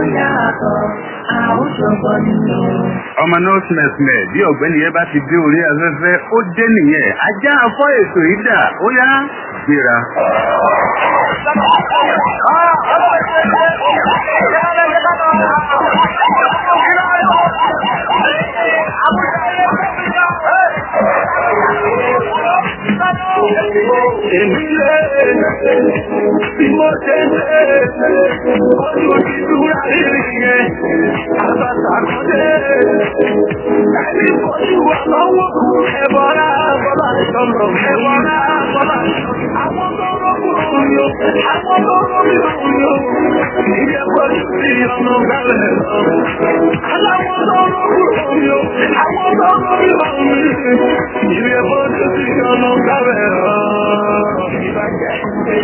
yàtọ̀, àwùjọpọ̀ nínú. ọmọ náà sìmẹ̀sìmẹ̀ bí ọ̀gbẹ́ni yẹn bá ti dé orí afẹ́fẹ́ ó dé nìyẹn ajá afọ́ ètò yìí dà ó yá gbéra. Èmi lé bí mo ṣe lé ojú ìdúrà rírì yẹn àbàtà kan dé. Ẹni kojú wa lọ́wọ́ ẹ̀bọ̀rá bọ́lá ìṣọ̀rọ̀ ẹ̀bọ̀rá bọ́lá ìṣọ̀rọ̀. Àwọn tó rọ́kùn yóò, àwọn tó rọ́kùn yóò, ilé pẹ̀lú sí ọ̀nà gálẹ̀ lọ. Aláwọ̀ tó rọ́kùn yóò, àwọn tó rọ́kùn yóò, ilé pẹ̀lú sí ọ̀nà gálẹ̀ lọ. Ìbàjẹ́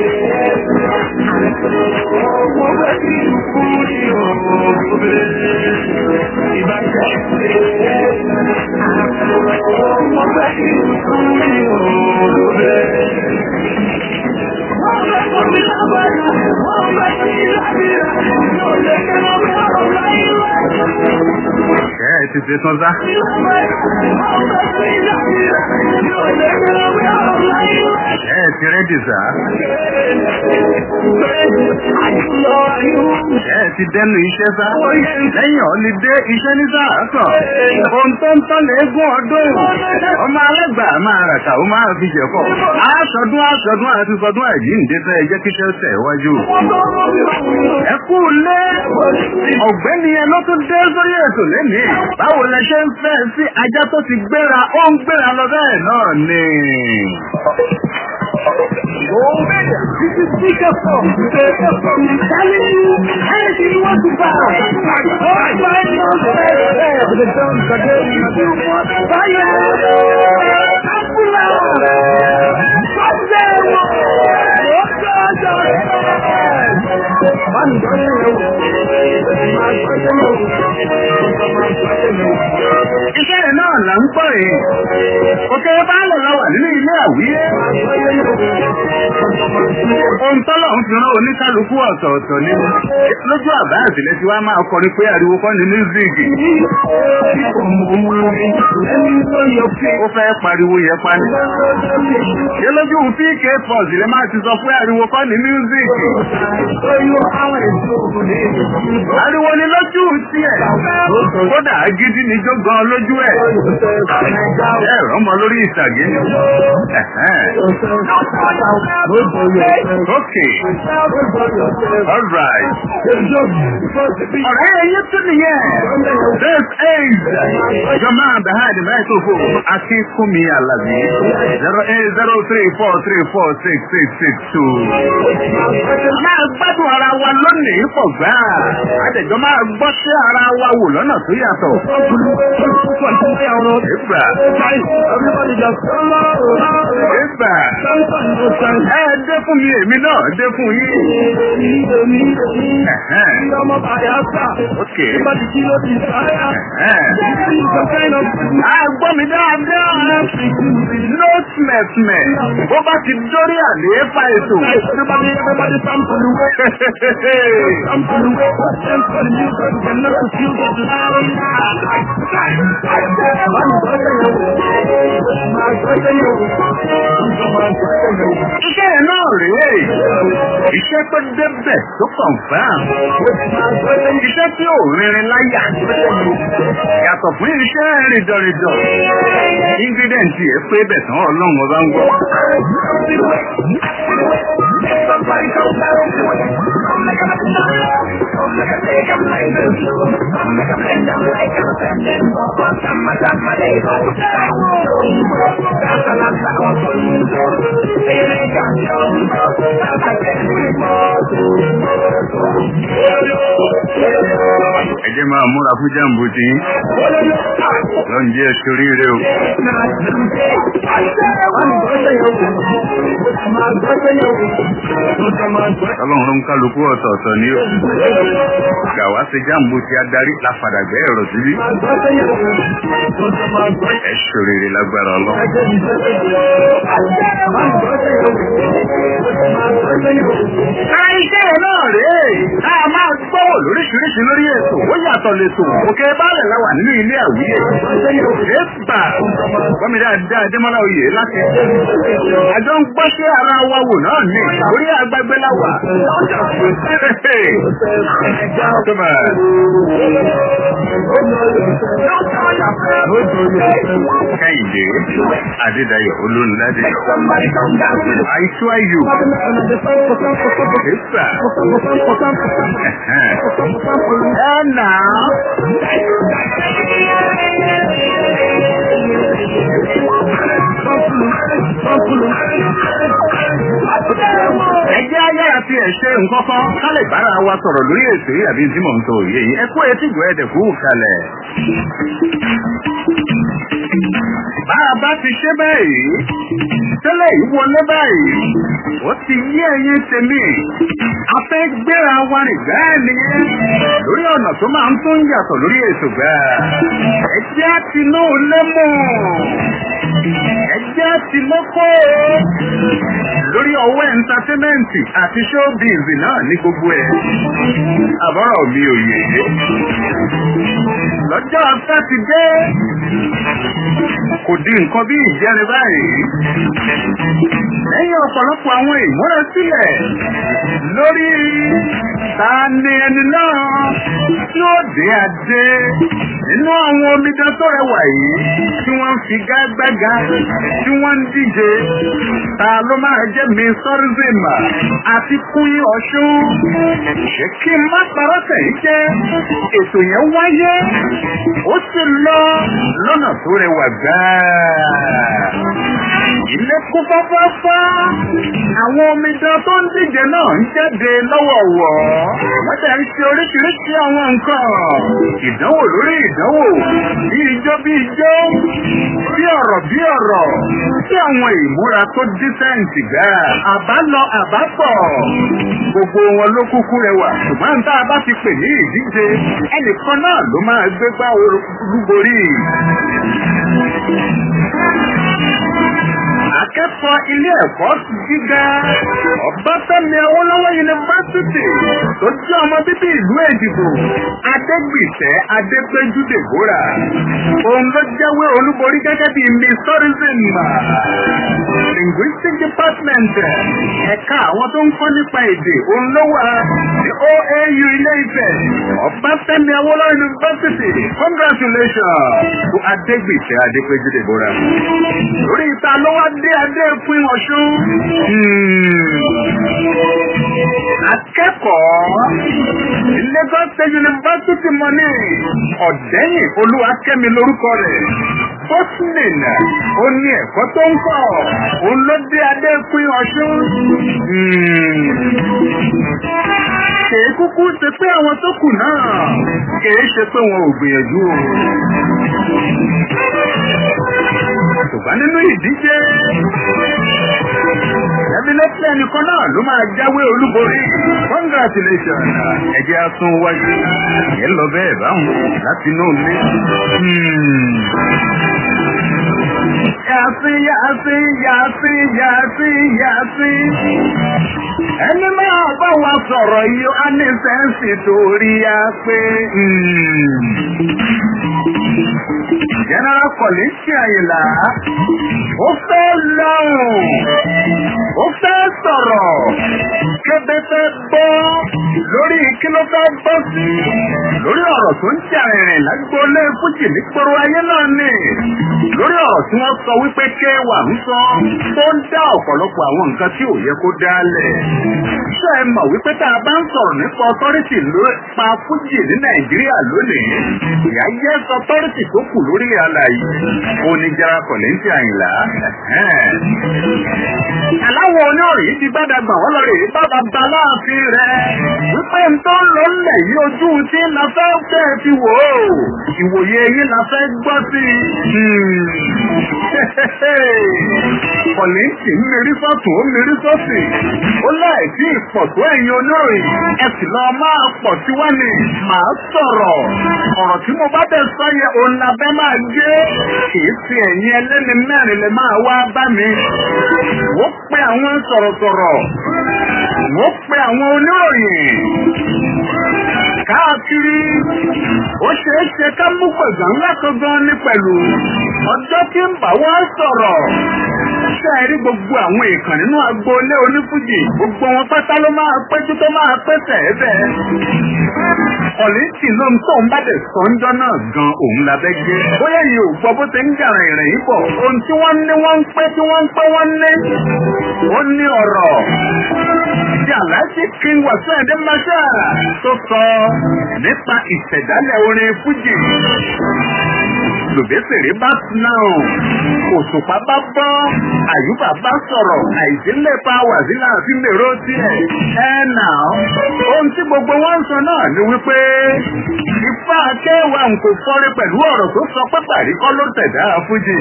ọmọ bẹ́ẹ̀ kí n kú ní ọmọ bẹ́ẹ̀. Ìbàjẹ́ ọmọ bẹ́ẹ̀ kí n kú ní ọmọ bẹ́ẹ̀. Wọ́n fẹ́ kọ́ mi lágbàdo, wọ́n fẹ́ kí n lábìrà, yóò lè kẹ́rọ mi ọ̀rọ̀ láyé wá. ẹ ẹ ti ṣe tán sá. ẹ ẹ ti rẹ́dì sá. ẹ ẹ ti dẹnu iṣẹ́ sá. lẹ́yìn ọ̀lídé iṣẹ́ ní sáà kàn. ohun tó ń tán léegun ọdún. ọmọ alẹ́gbà máa ràkà ó máa fi jẹ̀kọ̀. aṣọdún aṣọdún àti sọdún àjíǹde fẹ́ ẹ jẹ́ kíṣẹ́ tẹ̀ wájú. ẹ kú lé ọ̀gbẹ́ni yẹn ló tún dé sórí ètò lẹ́nìí. báwo lẹ ṣe ń fẹ́ sí ajá tó ti gbéra ó ń gbéra lọ bẹ́ẹ̀ náà ni. This is bigger from I'm telling you, anything you want to buy. All my nose there. The guns are getting you want to buy it. Apula. Come there. Oh, God, Man, don't you iṣẹ́ rẹ̀ náà là ń pọ̀ yìí. òkè baálẹ̀ la wà nínú ilé àwíyé. ohun tọ́lọ̀ ń fi rán oníkálukú ọ̀tọ̀ọ̀tọ̀ ni. lójú àbá àtìlẹ́ tí wàá máa kọrin pé ariwo kọ́ ni mísíìkì. ó fẹ́ pariwo yẹn pani. ṣé lójú pk pọ́s lè máa ti sọ pé ariwo kọ́ ni mísíìkì. ariwo ni lójú tiẹ̀. kódà gidi ni jó gan lójú ẹ̀. ẹ rọmọ lórí ìtàgé. okay all right. ọ̀rẹ́ ẹ̀yẹ tún nìyẹn. this is jọmọ abahadi microphone akínkúnmi alábí zero eight zero three four three four six six six two. máa gbádùn ara wa lónìí pọ̀ gbáà. àtẹ̀jọ́ máa gbọ́ sí ara wa wò lọ́nà tó yàtọ̀. Ìgbà. Ìgbà. Ẹ dé fún mi, èmi náà dé fún yín. Ok. A gbọ́ mi dáadáa. No smẹ̀smẹ̀. Bó bá ti dórí àlééfà ètò. Iṣẹ́ rẹ̀ náà rèé. Iṣẹ́ tó débẹ̀ tó kàn fáàm. Iṣẹ́ tí ò rinrin láyà. Yàtọ̀ fún iṣẹ́ rìndọ̀rìndọ̀. Ingredient yẹn pé bẹ̀ tán ọlọ́run ọba ń gbọ́. Ẹ jẹ́ máa múra fún jàǹbù tí lọ́n jẹ́ sórí rẹ̀ o. Ọlọ́run ń kálukú ọ̀tọ̀ọ̀tọ̀ ní o. Gàwá ṣe jàǹbù tí adarí láfàdàgbẹ́ ẹ̀rọ síbí. Ẹ ṣòrèrè lágbára ọlọ́run. Àìṣe náà rèé, a máa gbọ́wọ́ lóríṣiríṣi lórí ètò ó yàtọ̀ lẹ́tò òkè báàlẹ̀ la wà nínú ilé àwíyé èèpà gbọ́mi dáadáa adémọ́lá oyè láti àjọ ń gbọ́ṣẹ́ ara wa wò náà ní orí agbágbé la wà. Kẹ́hìndé Adédayọ̀ Olóńládé. Àìsú ayò. Èèpà. Ẹ nà á. Ẹjẹ́ ayé àti ẹ̀ṣẹ́ nǹkan kan ká lè bára wa sọ̀rọ̀ lórí ètò yìí àbí tí mò ń sọ òye yìí. Ẹ kú etí ìgbọ́ ẹ̀dẹ̀ kú kalẹ̀. Bá a bá ti ṣe báyìí, tẹ́lẹ̀ yìí wọlé báyìí, ó ti yí ẹyin tèmi. A fẹ́ gbéra wa rìn bẹ́ẹ̀ ni lórí ọ̀nà tó máa ń tún yàtọ̀ lórí ètò gbà. Ẹjẹ́ ti náà lé mọ̀. Ẹjẹ́ ti lọ́kọ́ lórí ọwọ́ ẹ̀ńtátẹ́mẹ́ǹtì àti showbiz náà ní gbogbo ẹ̀. Àbọ̀rọ̀ mi ò yé. Lọ́jọ́ Sátidé kò di nǹkan bí ìjẹrin báyìí. Lẹ́yìn ọ̀pọ̀lọpọ̀ àwọn ìmúrasílẹ̀ lórí ta ni ẹni náà tí ó dé adé nínú àwọn omidan tó rẹwà yìí tí wọ́n ń fi gágbága tí wọ́n ń díje ta ló máa jẹ́ mi sọ́rísìmà àti kúnyìn ọ̀ṣun. Ṣé kí n má parọ́ tẹ̀yìn jẹ́ ètò yẹn wáyé ó sì lọ lọ́nà tó rẹwà gbáà. Ilé kún fáfáfá. Àwọn omidan tó ń díje náà ń jáde lọ́wọ̀ọ̀wọ́. Wọ́n tẹ̀ ń ṣe oríṣiríṣi àwọn nǹkan. Ìdánwò lórí ìdánwò. Bí ijó bí ijó. Bí ọ̀rọ̀ bí ọ̀rọ̀. Bí àwọn ìmúra tó dísẹ́ǹtì gbà. Àbálọ àbápọ̀. Gbogbo wọn ló kúkú rẹwà. Ṣùgbọ́n tá a bá ti pè ní ìdíje. Ẹnìkan náà ló máa gbégbá olúborí. Akẹ́kọ̀ọ́ ilé ẹ̀kọ́ gíga Ọbáfẹ́mi Awólọ́wọ̀ yunifásitì tó jẹ́ ọmọ bíbí ìlú Èdìbò Adégbìtẹ́ Adépéjú Dèbóra. Òun ló jáwé olúborí gẹ́gẹ́ bí Miss Tourism. Linguistic Department ẹ̀ka àwọn tó ń kọ́ nípa èdè òun ló wà ní OAU ilé Ifẹ̀. Ọbáfẹ́mi Awólọ́wọ̀ yunifásitì congratulations to Adégbìtẹ́ Adépéjú Dèbóra. Lórí ìta ló wá dé adé fún ọ̀ṣun. Akẹ́kọ̀ọ́ Lagos State University Money ọ̀dẹ́yìn Olúwakẹ́mi lórúkọ rẹ̀. Bosnin ó ní ẹ̀kọ́ tó ń kọ̀. Òun ló dé adé fún ọ̀ṣun. Kèé kúkú ṣe pé àwọn tó kù náà kèé ṣe pé wọn ò gbìyànjú o. Ṣùgbọ́n nínú ìdíje Ẹ̀mílẹ́tì ẹnìkan náà ló máa jáwé olúborí. Congratulations! Ẹ̀jẹ̀ asún wájú. Ẹ lọ bẹ́ẹ̀ báwọn láti inú ilé. Yàtí yàtí yàtí yàtí yàtí. Ẹni máa bá wa sọ̀rọ̀ yìí á ní sẹ́ǹsì torí a pé. General Kọ̀lẹ́sì Àyìnlá, ó fẹ́ lọ́rùn, ó fẹ́ sọ̀rọ̀, kébé fẹ́ bọ́ lórí kí ló fẹ́ bọ́ sí, lórí ọ̀rọ̀ tó ń jà rìnrìn lágbólé fújì ní gbòòrò ayé náà ni, lórí ọ̀rọ̀ tí wọ́n sọ wípé ké wà ń sọ, tó ń dá ọ̀pọ̀lọpọ̀ àwọn nǹkan tí ò yẹ kó dálẹ̀. Ṣé ẹ mọ̀ wípé tá a bá ń sọ̀rọ̀ nípa ọtọ́rìtì ló pa fújì ní Nàìjíríà lónìí? Ìyá yẹ́ sọ ọtọ́rìtì tó kù lórí àlàyé. Ó ní Jara Kọ̀lẹ́ńtì Àyìnlá. Aláwọ̀ oníròyìn ti gbádàgbà wọ́n lọ rè é bá bàbá láàfin rẹ̀. Wípé n tó ń lọ lẹ̀ yí ojú tí la fẹ́ fẹ́ fi wò ó. Ìwòye yín la fẹ́ gbọ́ sí i. Kọ̀lẹ́ńtì ń mérí sọ́tún ó mérí sọ́sì. Ó láì sí ìpọ̀ tó ẹ̀yin oníròyìn. Ẹ sì lọ máa pọ̀ tí wá ní. Màá sọ̀rọ̀. Ọ̀rọ̀ tí mo bá bẹ̀ sọ yẹ òun labẹ́ máa gé. Kìí fi ẹ̀yin ẹlẹ́ni mẹ́rin lè máa wá bá mi. Wọ́n pe àwọn sọ̀rọ̀sọ̀rọ̀. Wọ́n pe àwọn oníròyìn. Ká kiri ó ṣeé ṣe ká mú gbọ̀ngàn ńlá kan gan ní pẹ̀lú ọjọ́ tí ń bá wá sọ̀rọ̀ ṣe rí gbogbo àwọn èèkàn nínú agboolé onífújì gbogbo wọn pátá ló máa péjú tó máa pẹ́sẹ̀ ẹ̀bẹ̀ ọ̀lẹ́tì ló ń tó ń bá dẹ̀ sọ́njọ́ náà gan òun labẹ́ gbé bóyá yìí ò gbọ́ bó ṣe ń jàrà ìrìn yìí bọ̀ ohun tí wọ́n ní wọ́n ń pẹ́ tí wọ́n ń pẹ́ wọ́n ní ó ní ọ̀rọ̀ tí aláṣẹ kí wàásù ẹ̀dẹ́ máṣá tó sọ nípa ìṣẹ̀dálẹ̀ orin fújì lòbẹ́sẹ̀rẹ́ bá náà òṣùpá bá bọ́ àyùbá bá sọ̀rọ̀ àìsílẹ̀ pa wàsílà àti mèrò tiẹ̀ ẹ̀ nà ohun tí gbogbo wọn ń sọ náà ni wípé ifá akẹ́wà ń kò fọ́rí pẹ̀lú ọ̀rọ̀ tó sọ pé pàrí kọ́ ló tẹ̀dá fújì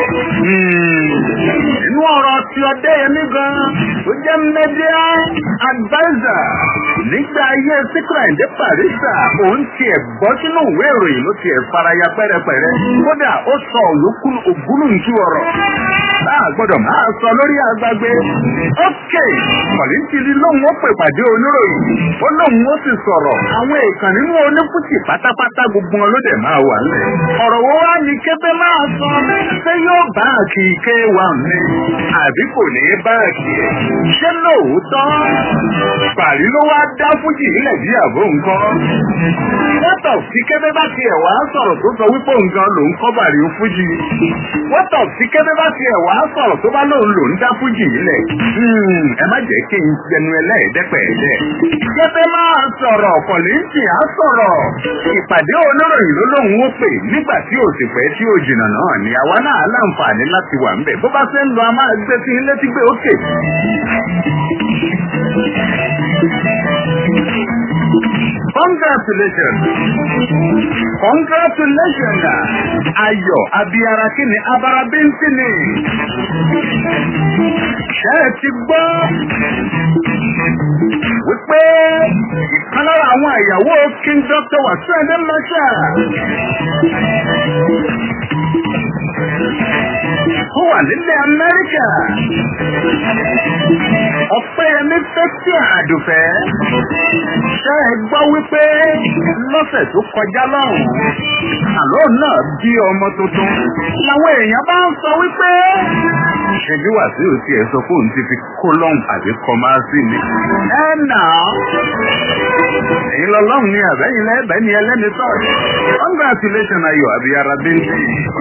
nínú ọ̀rọ̀ tí ọdẹ yẹmí gan tó jẹ́ media advisor nígbà ayé síkírà ìdí pàrísà òun tiẹ̀ bọ́ sínú ìwé ìròyìn ló tiẹ̀ faraya pẹ́rẹpẹ̀rẹ kódà ó sọ ògúnlùntú ọ̀rọ̀ báà gbọ́dọ̀ máa sọ lórí agbágbé ókè kọ̀lìntìlì lóun ó pè pàdé oníròyìn ó lóun ó sì sọ̀rọ̀ àwọn èèkàn nínú onífújì pátápátá gbogbo wọn ló dẹ̀ máa wà lẹ̀ ọ̀rọ̀ wo wá ní kébé máa sọ ṣé yóò báàkì ike wà mí àbí kò ní báàkì ẹ̀ ṣé lóòótọ́ pàrí ló wá dá fújì nílẹ̀ bí àbó nǹkan wọ́tọ̀ tí kébé bá tiẹ̀ wá sọ̀rọ̀ tó sọ wípé nǹkan lòún kọ́ bàrí fújì wọ́tọ̀ tí kébé bá tiẹ̀ wá sọ̀rọ̀ tó bá lóun lòún dá fújì nílẹ̀ ẹ má jẹ́ kí n jẹnu ẹlẹ́ẹ̀dẹ́pẹ̀ẹ́dẹ́ kébé máa sọ̀rọ̀ kọ̀lìntì á sọ̀rọ̀ ìpàdé oníròyìn ló lóun ó pè nígbà tí ò sì pẹ́ tí ò jìnnà náà ni àwa náà láǹfààní láti wà ń bẹ̀ bó bá ṣe ń lọ a máa gbé sí ilé tí gbé òkè. Congratulations! Congratulations! Ayọ̀ abiyara kí ni abara bíntì ni? Ṣé ẹ ti gbọ́? Wípé ìkan lára àwọn ìyàwó King Dr. Wàsíù Ẹ̀dẹ́ Mẹ́ṣà. Ó wà nílẹ̀ Amẹ́ríkà. Ọ̀pẹ́yẹmí Fẹ́tí Àdùfẹ́. Ṣé ẹ gbọ́ wípé lọ́sẹ̀ tó kọjá lọ́hùn? Àlọ́ náà bí ọmọ tuntun. Làwọn èèyàn bá ń sọ wípé. Ṣèbí Wàsíù ti ẹ̀ sọ fóun ti fi kólọ́hùn àbí kọ́másì ni. Ẹ nà á. Èyí lọ́lọ́hùn ni àbẹ́yìn lẹ́bẹ̀ẹ́ ni ẹlẹ́ni sọ̀rọ̀. Congratulations Ayọ̀ Abiyara Bíntì.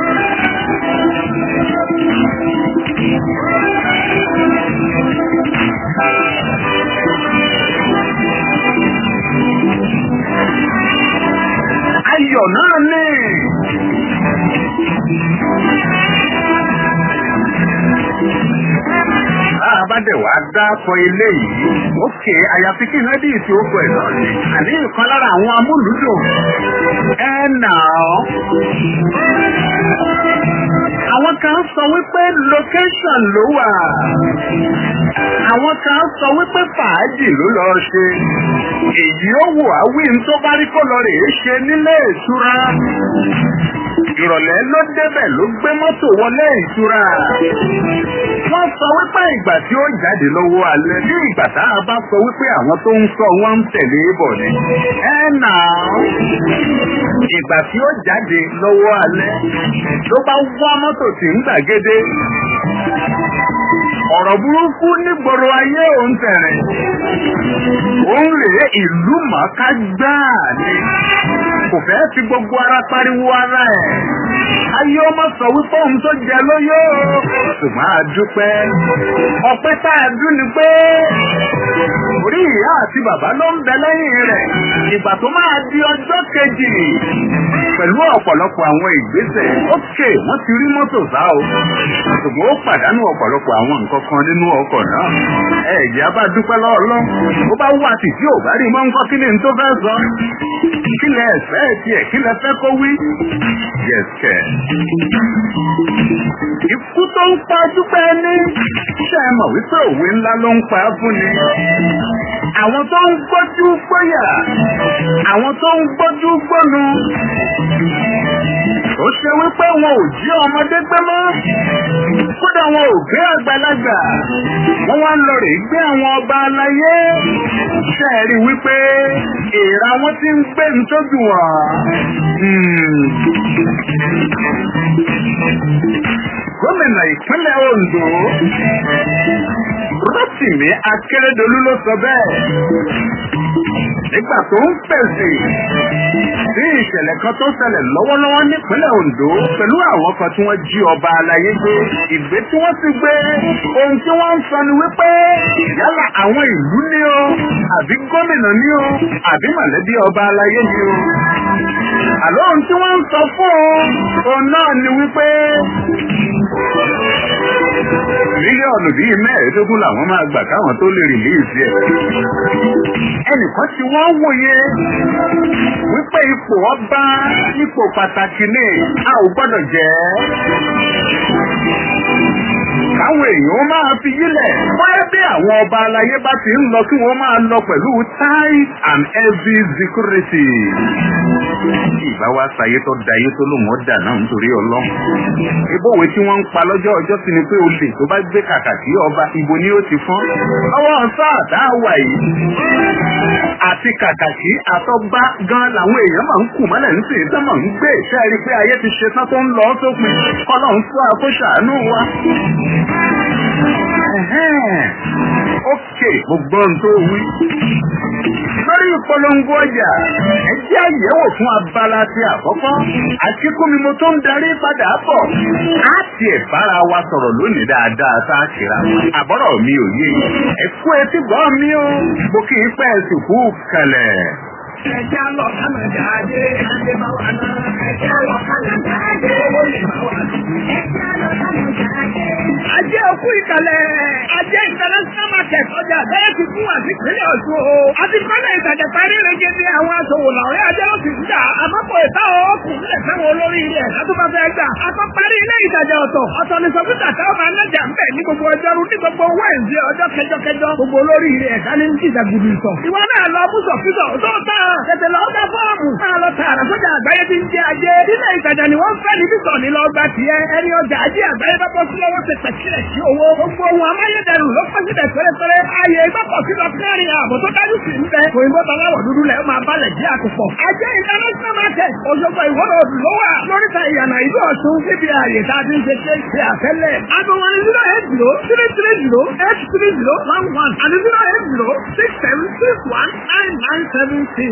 Ayọ̀ náà ní. Àbádẹ̀ wá dákọ ilé yìí. Ókè àyàfi kí Nádì tí ó kọ ẹ̀ náà ni. Àní ìkan lára àwọn amúlùúdùn. Ẹ nà ọ́. Àwọn kan sọ wípé location ló wà. Àwọn kan sọ wípé fàájì ló lọ ṣe. Èyí ó wò á wí ní tó bá rí kó lọ rèé ṣe nílé ìtura. Ìrọ̀lẹ́ ló débẹ̀ ló gbé mọ́tò wọlé ìtura. Wọ́n sọ wípé ìgbà tí ó jáde lọ́wọ́ alẹ́ ní ìgbà tá a bá sọ wípé àwọn tó ń sọ wọ́n ń tẹ̀lé bọ̀ ni. Ẹ nà án. Ìgbà tí ó jáde lọ́wọ́ alẹ́ ló bá wá mọ́tò tí ń gbàgede. Ọ̀rọ̀ burúkú nígboro ayé òun tẹ̀rẹ̀. Òun rèé ìlú màkà gbáà ni. Kò fẹ́ fi gbogbo ara pariwo ara ẹ̀. Ayé ọmọ sọ wípé òun tó jẹ lóyó. Ṣùgbọ́n a dúpẹ́. Ọpẹ́ tá a dún ni pé orí ìyá àti bàbá ló ń bẹ lẹ́yìn rẹ̀. Ìgbà tó máa di ọjọ́ kejì pẹ̀lú ọ̀pọ̀lọpọ̀ àwọn ìgbésẹ̀. Ókè wọ́n ti rí mọ́tò sá o. Ṣùgbọ́n ó pàdánù ọ̀pọ̀lọpọ̀ àwọn nǹkan kan nínú ọkọ̀ náà. Ẹ̀jẹ̀ á bá dúpẹ́ lọ́ọ̀lọ́. Ó bá wà tì tí ò bá rí mọ́ nǹkan kí ni n tó fẹ́ sọ. Kí lẹ ẹ̀fẹ́ tiẹ̀ kí lẹ fẹ́ kó wí? Yẹ̀sẹ̀. Ikú tó ń pa dúpẹ́ ní. Ṣé ẹ mọ̀ wípé òwe ńlá ló ń pa fún ni? Àwọn tó ń gbójú gbóyà. Àwọn tó ń gbójú gbónu. Ó ṣe wípé wọn ò jí ọmọdé gbé mọ́. Kódà wọn ò gbé àgbàlagbà. Wọ́n wá ń lọ rè gbé àwọn ọba aláyé. Ṣé ẹ rí wípé èèrà àwọn tí ń gbé nítòjú wọn. gómìnà ìpínlẹ̀ Ondo Rotimi Akeredolu ló sọ bẹ́ẹ̀ nígbà tó ń fèsì sí ìṣẹ̀lẹ̀ kan tó ṣẹlẹ̀ lọ́wọ́lọ́wọ́ nípínlẹ̀ Ondo pẹ̀lú àwọn kan tí wọ́n jí ọba aláyé gbé ìgbé tí wọ́n ti gbé ohun tí wọ́n ń sọ ni wípé yálà àwọn ìlú ní o àbí gómìnà ní o àbí mọ̀lẹ́bí ọba aláyé ní o àlọ́ ohun tí wọ́n ń sọ fún òun náà ni wípé mílíọ̀nù bíi mẹ́ẹ̀ẹ́dógún làwọn máa gbà káwọn tó lè rìlíìsì ẹ̀. ẹnìkan tí wọ́n wòye wípé ipò ọba ipò pàtàkì ni a ò gbọ́dọ̀ jẹ́ káwọn èèyàn máa fi yílẹ̀ bóyá bí àwọn ọba aláyé bá ti ń lọ kí wọ́n máa lọ pẹ̀lú tight and heavy security. ìbá wa ṣayé tó dayé tó lòun ó dà náà nítorí ọlọ́run. ìbòwe tí wọ́n ń pa lọ́jọ́ ọjọ́ sí ni pé olè tó bá gbé kàkà sí ọba ibo ni ó ti fọ́n. ọwọ́ sáà tá a wà yìí. àti kàkàkí àtọ́gbá gan làwọn èèyàn máa ń kù mọ́lẹ̀ ń sìn tó máa ń gbé ìṣẹ́ rí pé ayé ti ṣe tán tó ń lọ sópin kọ́lọ́run fún àkóṣàánú wa. Ókè, gbogbo ohun tó wí. Lórí ìpolongo ọjà, ẹ jẹ́ àyẹ̀wò fún abala ti àkọ́kọ́. Àtikúnmi mo tó ń darí padà bọ̀. Á tiẹ̀ bára wa sọ̀rọ̀ lónìí dáadáa tá a kìra. Àbọ̀rọ̀ mi ò yé. Ẹ kú etí gbọ́ mi o. Mo kì í pẹ́ sùkú kalẹ̀. Ẹja lọ Kánàdà ajé, ajé bá wà náà. Ẹja lọ Kánàdà ajé, owó lè bá wà náà. Ẹja lọ Kánàdà ajé. Ajé òkú ìkàlẹ̀, ajé international market ọjà bẹ́ẹ̀ ti fún àti ìpínlẹ̀ Ọ̀ṣun o. Àti kọ́lẹ̀ ìtajà parí rege ní àwọn aṣòwò làwọn ajé ló ti ń jà. Àmọ́pọ̀ ìta ọkùnrin lè fẹ́wọn olórí ilẹ̀ látó bá fẹ́ gbà. Àkọ́ parí ilé ìtajà ọ̀tọ̀. Ọ̀tọ̀ ni sọ́kítà táwọn máa ń nájà ń bẹ̀ ní gbogbo ọjọ́rú ní gbogbo wẹ́ǹsì ọjọ́ kẹjọkẹjọ. Gbogbo olórí ilẹ̀ ẹ̀ka ní ń jìjà gudu ìtọ̀. Ìwọ náà lọ bú sọ̀kítọ̀ tó tán tètè lọ bá fọ́ọ̀mù. Máa lọ tààrà sójà àgbáyé ti ń jẹ ajé. Ilé ìtajà ni wọ́n fẹ́ ní bísọ̀ ní lọ́gbà tiẹ̀. Ẹni ọjà ajé àgbáyé bá bọ́ sí lọ́wọ́ ṣe pẹ̀kílẹ̀ sí owó. Gbogbo ohun amáyédẹrùn ló fẹ́ síbẹ̀ pérépéré. Ààyè ìgbọ́kọ̀ sí lọ kárin ààbò tó dájú sí ń bẹ. Òyìnbó taláwọ̀ dúdú lẹ̀ máa balẹ̀ jẹ́ àkùpọ̀. Ajé international market Òṣogbo ìwọ́rọ̀ òdù ló wà. Lóríta ìyànà ìlú Ọ̀ṣun níbi ààyè tá a ti ń ṣe ṣe ṣe àfẹ́lẹ̀. Aago wọn ni zero eight zero three three zero eight three zero one one àti zero eight zero six seven six one nine nine seven six.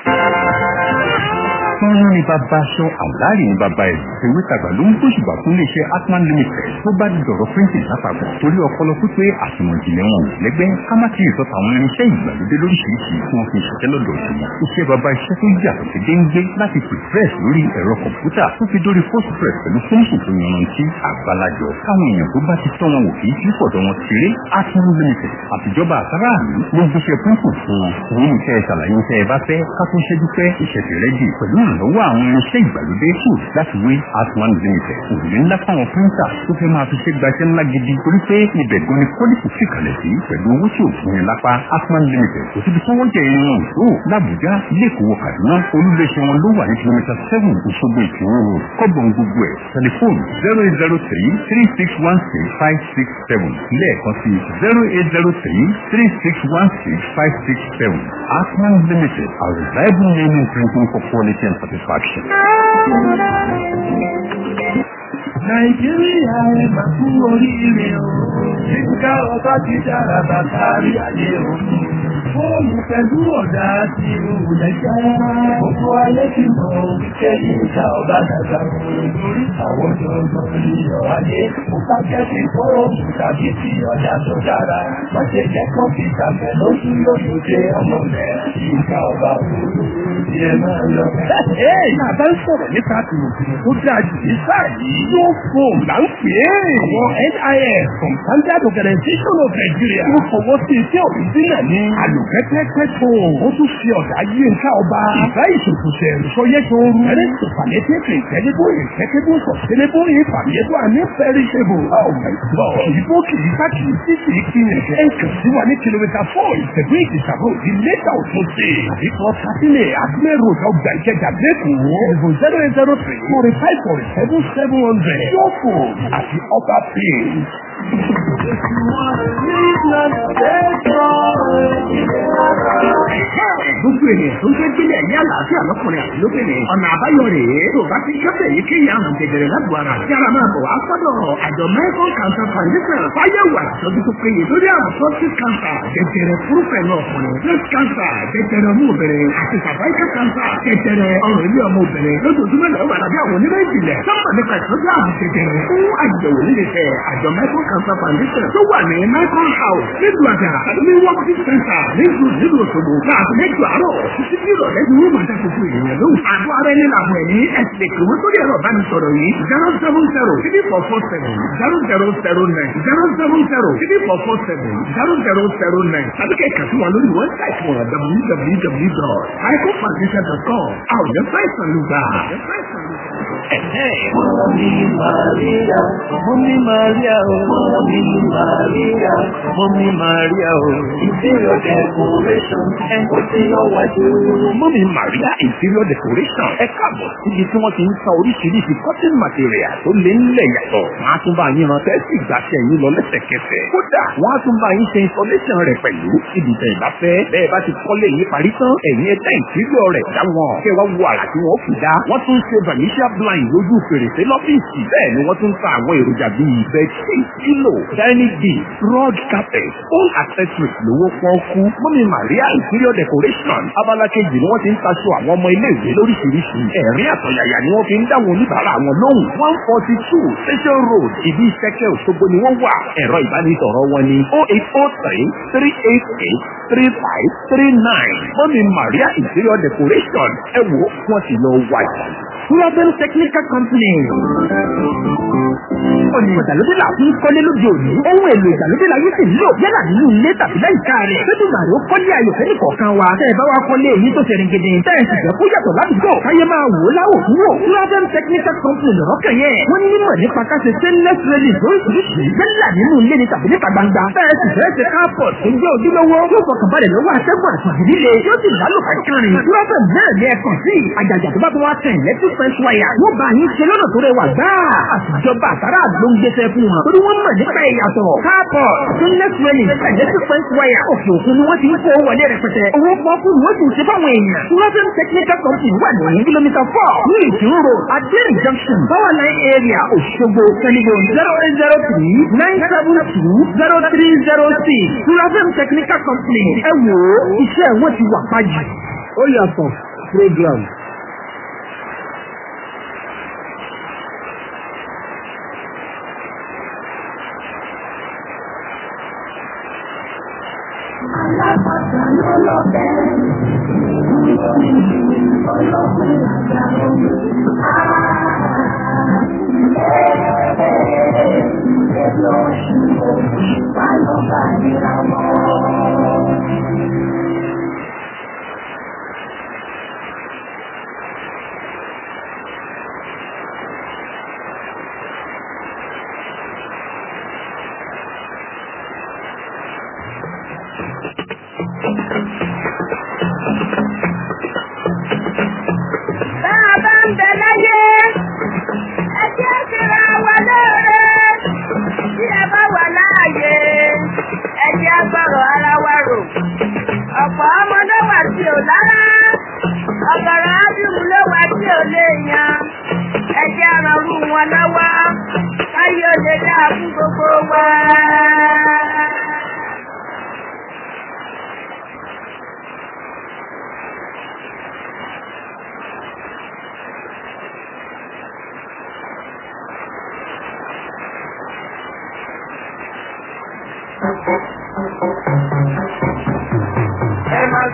Fọ́nrán ni bàbá aṣọ àwárí ni bàbá ẹ̀. Ìwé tàgbà ló ń gbóṣùbà fún iléeṣẹ́ Atman Limited tó bá di dọ̀rọ̀ printing lápapọ̀. Torí ọpọlọ pípé àtìmọ̀ ìjìnlẹ̀ wọn ò lẹ́gbẹ́ ká má ti ìsọ̀tà àwọn irinṣẹ́ ìgbàlódé lóríṣiríṣi tí wọ́n fi ṣiṣẹ́ lọ́dọ̀ sí. Iṣẹ́ bàbá iṣẹ́ tó yàtọ̀ sí déńgbé láti press lórí ẹ̀rọ kọ̀m̀pútà tó fi dórí postpress pẹ̀lú fóònù tó yanrantí àgbàlajọ. Káwọn èèyàn tó bá ti tọ́ wọn wò kì í fi fọ̀dọ̀ wọn ṣeré Atman Limited àtijọba àtàràlú ló ń gbéṣẹ́ printing fún wọn. Òun ní iṣẹ́ ìṣàlàyé iṣẹ́ ẹ bá fẹ́ ká tó ṣẹ́jú pẹ́ ìṣẹ̀tì rẹ́dì pẹ̀lú ìrànlọ́wọ́ àwọn irinṣẹ́ ìgbàlódé kù láti wé Atman Limited. Òrùlé ńlá fáwọn píríńtà tó fẹ́ máa fi ṣe gbaṣẹ́ ńlá gidi torí pé ibẹ̀ gan ni pọ́lìsì sì kalẹ̀ sí pẹ̀lú owó tí ò fún yẹn lápá Atman Limited. Kò síbi tí wọ́n jẹ irin wọn tó l'Àbújá ilé ìkówó Kaduna olúléeṣẹ́ wọn ló wà ní kìlómítà seven Òṣogbo ìṣòro road kọ́gbọ̀n gbogbo ẹ̀ tẹlifóònù zero eight zero three three six one six five six seven lẹ́ẹ̀kan sí zero eight zero three three six one six five six seven Atman Limited a reliable name in printing for quality and satisfaction. Nàìjíríà ẹ máa kú oríire o. Nígbà ọba ti dára bàtà rí ayé o. Fóònù pẹ̀lú ọ̀dà àti ìrùlẹ̀ jẹ́. Gbogbo ayé ti mọ̀ wípé ìjà ọba dàgbà lórí àwọn ọ̀dọ́ ìyọ̀ ayé. Mo bá jẹ́ ti fóònù tàbí ti ọ̀dà tó dára. Má ṣe jẹ́ kọ́mpútà fẹ́ lójú lójú dé ọmọ rẹ̀. Ìjà ọba òru ti ẹ máa lọ. Ẹ bá ń sọ̀rọ̀ nípa tìmọ̀tìmọ̀ tó dáa jù ní sáà yìí. Yóò fóònù là ń pè é. Àwọn NIS from Standard Organization of Nigeria. Ó fọwọ́ sí iṣẹ́ òrìjínà ní àlùkẹ́kẹ́kẹ́ tó. Ó tún fi ọ̀dà yí nǹka ọba. Ìfá ìṣòkòṣẹ̀ ìṣọyẹ́ tó rú. Ẹni tó palliative incredible incredible sustainable infallible and imperishable. Oh my God. Ìbò kìí ká kìí sí kìí kí ni. Ẹ kàn sí wa ní kìlómítà four ìṣẹ̀dún ìdìṣàbò ìlẹ́ta òtún sí. Àbíkọ́ Sátínẹ̀ Akílẹ̀ Road ọgbà ìkẹjà lẹ́kọ̀ọ́. Ẹ̀bùn zero eight zero three forty five forty seven seven hundred. Yóò fò àti ọba pay. gbogbo ènìyàn tó ń fẹ́ gbélé ẹ̀yà àlàáfíà lọ́kùnrin àti lóbìnrin. ọ̀nà àbáyọ rèé tó bá ti kẹ́sẹ̀ yìí kéye àrùn jẹjẹrẹ lágbo ara. yàrá máa bọ̀ wá sọ́dọ̀ àjọ American Cancer Foundation fáyẹ̀wò àtọ́jú tó péye lórí àrùn prostate cancer jẹjẹrẹ fúrúfẹ̀ náà ọkùnrin breast cancer jẹjẹrẹ ọmọ obìnrin àti cervical cancer jẹjẹrẹ ọrùn ilé ọmọ obìnrin lójoojúmọ́ lọ́wọ́ wà lábẹ́ àwọn onímọ̀ ìjìnlẹ̀ sọ́mọ̀ nípa ìtọ́jú àrùn jẹjẹrẹ fún àyẹ̀wò nílé fẹ́ àjọ American Cancer Foundation tó wà ní Michael House nílùú àjà àdúgbò working center nílùú nílùú Òṣogbo láàbù mẹ́jọ àárọ̀ títí bí ìrọ̀lẹ́ ni wọ́n máa dá gbogbo ènìyàn lóhùn. àdó ara ẹni làwọn ẹni ẹ̀sìn lè kìwé sórí ẹ̀rọ ìbánisọ̀rọ̀ yìí zero seven zero three four four seven zero zero zero nine zero seven zero three four four seven zero zero zero nine tàbí kẹ̀kẹ́ sí wọn lórí wẹ́bsáìtì wọn www.icofoundation.com àwọn ọ̀dẹ́ fáìsàn ló gbà. Mọ́mí Màríà, Mọ́mí Màríà o, Mọ́mí Màríà, Mọ́mí Màríà o. Interior decoration, ẹ̀kọ́ tí ó wájú. Mọ́mí Maria Interior Decoration ẹ káàbọ̀ síbi tí wọ́n ti ń ta oríṣiríṣi cotton material tó lé nílẹ̀ yàtọ̀. Wọ́n á tún bá yín ran tẹ́sí ìgbàṣẹ yín lọ lẹ́sẹ̀kẹsẹ̀. Kódà wọ́n á tún bá yín ṣe installation rẹ̀ pẹ̀lú ibi tẹ̀ ìbáfẹ́. Bẹ́ẹ̀ bá ti kọ́lé yín parí tán, ẹ̀yin ẹ̀dá interior rẹ̀ dá wọn. Kẹ́ wá wo àrà tí wọ́n fi dá. Wọ́n tún ṣe vanishia blind lójú fèrèsé lọ́fíìsì. Bẹ́ẹ̀ ni wọ́n tún ta àwọn èròjà bíi bedsheet, pillow, dining beat, rug carpet, all accessories lówó pọ́ọ́kú. Mọ́mí Maria Interior Decoration abala kejì ni wọ́n ti ń taṣọ àwọn ọmọ ilé ìwé lóríṣiríṣi. Ẹ̀rín àtọ̀yàyà ni wọ́n fi ń dáwọn oníbàárà wọn lóhùn. one forty two Station Road ìdí ìṣẹ́kẹ́ Òṣogbo ni wọ́n wà. Ẹ̀rọ ìbánisọ̀rọ̀ wọn ni oh eight oh three three eight eight three five three nine. Mọ́mí Maria Interior Decoration ẹ wò wọ́n ti lọ wáyà. Sulabel Technical Company. Ọ̀nà ìgbàlódé là fún kọ́lé lóde òní. Ohun èlò ìgbàlódé la yóò sì lò yálà nínú ilé tàbí láyìíká rẹ̀. Lójú màrí ó kọ́lé ayọ̀ fẹ́ni kọ̀ọ̀kan wa. Tẹ́ ẹ bá wa kọ́lé èyí tó ṣe ringede. Tẹ́ ẹ sì jẹ́ kó yàtọ̀ ládùúgbò. Káyé máa wò ó láwò fún wò. Sulabel Technical Company lọ̀rọ̀ kàn yẹn. Wọ́n ní mímọ̀ nípa káṣe stainless railing lóríṣiríṣi. Yálà nínú ilé ni tàbí níta gbangba. Tẹ́ ẹ sì fẹ́ ṣe carport tó jẹ́ ojúlówó. Yóò fọkànbalẹ̀ lọ́wọ́ atẹ́gùn àtàdé líle. Yóò sì lálùkà kárin. Sulabel náà ní ẹ̀kan sí. Àjàjà tó bá tó wá tẹ̀ electric fence wire. Wọ́n bá yín ṣe lọ́nà tó rẹwà gbáà. Àtijọba àtàrà ló ń gbéṣẹ́ fún wọn. Torí wọ́n mọ̀ nípa ìyàtọ̀. Káàpọ̀ stainless railing electric fence wire. Òkè òkun ni wọ́n ti ń kó wọlé rẹpẹtẹ. Owó pọ́ọ́kú ni wọ́n sì ń ṣe fáwọn èèyàn. Sulafem Technical Company wà ní kìlómítà four ní Ìtìrú road Adéèrè junction Power line area Òṣogbo Tẹlifon zero eight zero three nine seven two zero three zero six. Sulafem Technical Company ẹ wò ó iṣẹ́ wọn ti wà pàjù. Ó yàtọ̀ program. Alápàtà ló lọ bẹ́ẹ̀. Ọlọ́pẹ́ àgbà omi. Ẹgbẹ́ oṣù òṣùpá lọ bá nira mọ́. Bá a bá ń bẹ láyé, ẹ jẹ́ síra wa lóore. Bí ẹ bá wà láàyè, ẹ jẹ́ gbọ́rọ̀ ara wa rò. Ọ̀pọ̀ ọmọdé wà tí ò lára. Ọ̀gọ̀rọ̀ ájúmù ló wà tí ò lè yan. Ẹ jẹ́ arànrú wọn lọ́wọ́. Káyọ̀ lè dáa fún gbogbo wa. Ẹ máa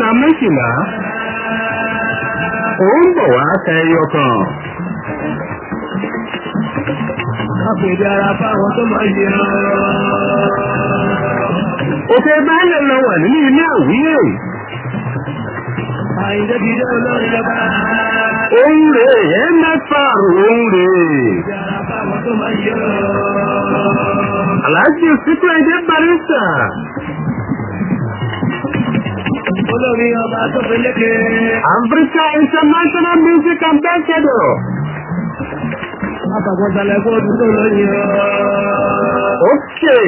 ka méjìlá ó ń bọ̀ wá ka ẹyọ kan. Àpèdè ara fáwọn tó máa yẹ ọ́. òkè baálẹ̀ lọ wà nínú ilé àwíyè. Àyìndé ti dé olórin lọ́ba. òun rè é mẹ́fà òun rè é. Àpèdè ara fáwọn tó máa yẹ ọ́. aláàjì sípò ẹ̀jẹ̀ barista. Olórin ọba tó fi lékè. Africa International Music Ambassador. Àpàgbọ́sálẹ̀ fóònù tó lóyìn ọ́. Okay.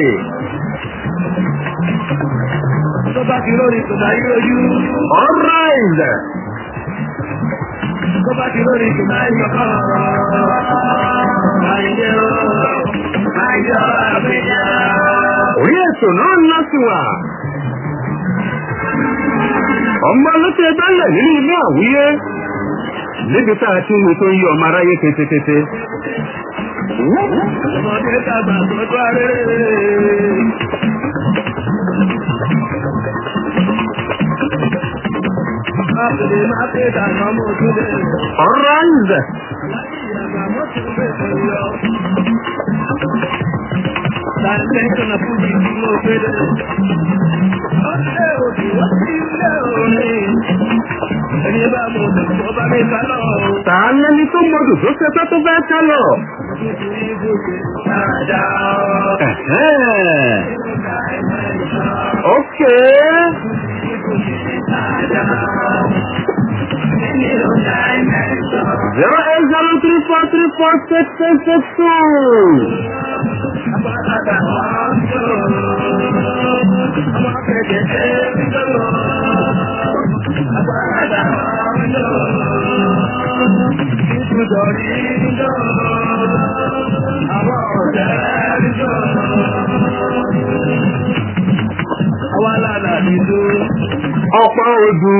Tó bá ti lórí kò máa yí ojú. All right. Tó bá ti lórí kò máa yí ọkọ̀. Àyìndé ọ́. Àyìndé ọ́ àpèdè. Orí ètò náà ń láti wà. Ọmọ olóṣè bẹ́lẹ̀ nínú ilé àwúyé. Níbi tá a ti ń wo tó ń yí ọmọ aráyé kétékété. Ọmọdé tàgbà tọ́jú arére. Àpèdè máa pè dàgbà mọ́ ojúlé. All right. Ìyàgbà mọ́ ti ń bèèrè lọ. Tàìlẹ́kọ̀nà fún mi tí mo pèdè. Ọ̀sẹ̀ òdì wọ́n ti lé orin. Ẹni bá mo dùn tó bá mi ká lọ. Tà á lẹ́ni tó mọdù tó ṣe fẹ́ tó fẹ́ tẹ́ lọ. Nítorí gbogbo dáadáa. Ẹ̀hẹ́n. Okay. Zero eight zero three four three four six six six two. Ọ̀pọ̀ odù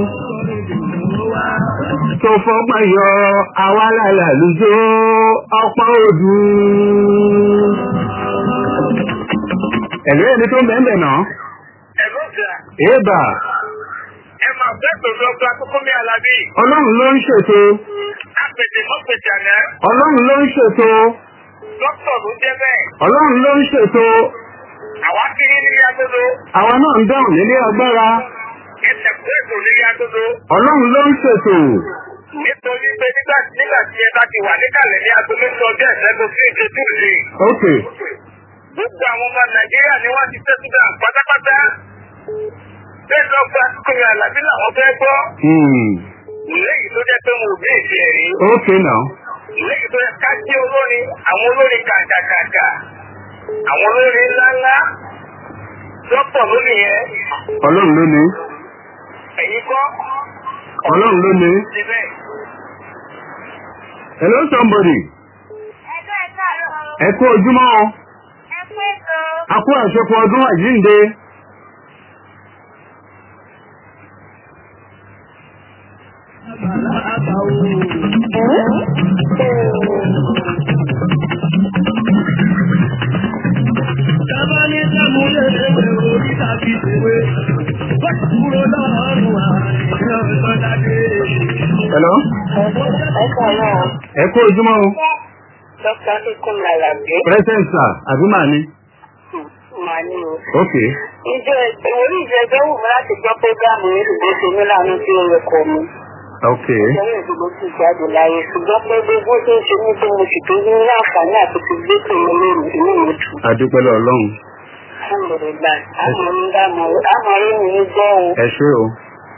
tó fọ́gbọ́n yọ awálàlà lójó ọ̀pọ̀ odù. Ẹ̀lú ẹni tó mẹ́mẹ́ náà. Ẹ̀rọ ìjà, Èébà, ẹ máa fẹ́ pẹ̀lú ọgbà kókó mi àlàbí. ọlọ́run ló ń ṣètò. Àpètè mọ́pètè àná. Ọlọ́run ló ń ṣètò. Dókítà ló jẹ́ bẹ́ẹ̀. Ọlọ́run ló ń ṣètò. Àwa kí ní ní agodo. Àwa náà ń dáhùn nílé agbára. Ẹsẹ̀ kú ètò ní agodo. Ọlọ́run ló ń ṣètò. Nítorí pé nígbà nígbà tí ẹ bá ti wà níkàlẹ̀ ní aago méjì ọjọ́ ìṣẹ́gun sí ìṣẹ́jú lè. Ok. Gbogbo àwọn ọmọ Nàìjíríà ni wọ́n ti tẹ́tù dà pátápátá. Bẹ́ẹ̀ lọ gba kókòrò àlàbí làwọn fẹ́ gbọ́. Hmm. Léyìí tó jẹ́ pé mo ò bí èsì ẹ̀rí. Ok now. Léyìí tó yẹ ká sí olórin, àwọn olórin kàkàkàkà, àwọn olórin ńláńlá. Dọ́pọ̀ lónìí yẹn, Ọlọ́run ló ní. ẹ̀yin kọ́. Ọlọ́run ló ní. Síbẹ̀. Hello somebody. Ẹgbẹ́ káàárọ̀. Ẹ kú ojúmọ́ o. Ẹ pé so. A kú àṣepọ̀ ọdún àjíǹde. Bàbá ní sẹ́múlé ewé orí tàbí ìwé. Wọ́n ti kúrò lọ́rùn àìsí ọ̀sán dáadé. Hello. Ẹ káàárọ̀. Ẹ kú ojúmọ́ o. Dókítà Kíkún Làlàbí. Present sir, àbí màá ní? Màá ní o. Ok. Ìjọ ìwòrí ìjẹ́jọ́ wù mí láti gbọ́ prógámù yìí ṣùgbọ́n ṣe mí láàánú tí ó yẹ kọ́ mi. Ok. Ìjọba ìdìbò ti jáde láyé ṣùgbọ́n pé gbogbo tó ń ṣe mí tó mo sì tó ní àǹfààní àti ti gbé tó mi lóru inú mi dùn. Adúpẹ́ lọ Ọlọ́run. Alhamdulillah. Àmọ́ ń dá mọ̀ àmọ́ rí mi ní gbọ́ o. Ẹ ṣé o.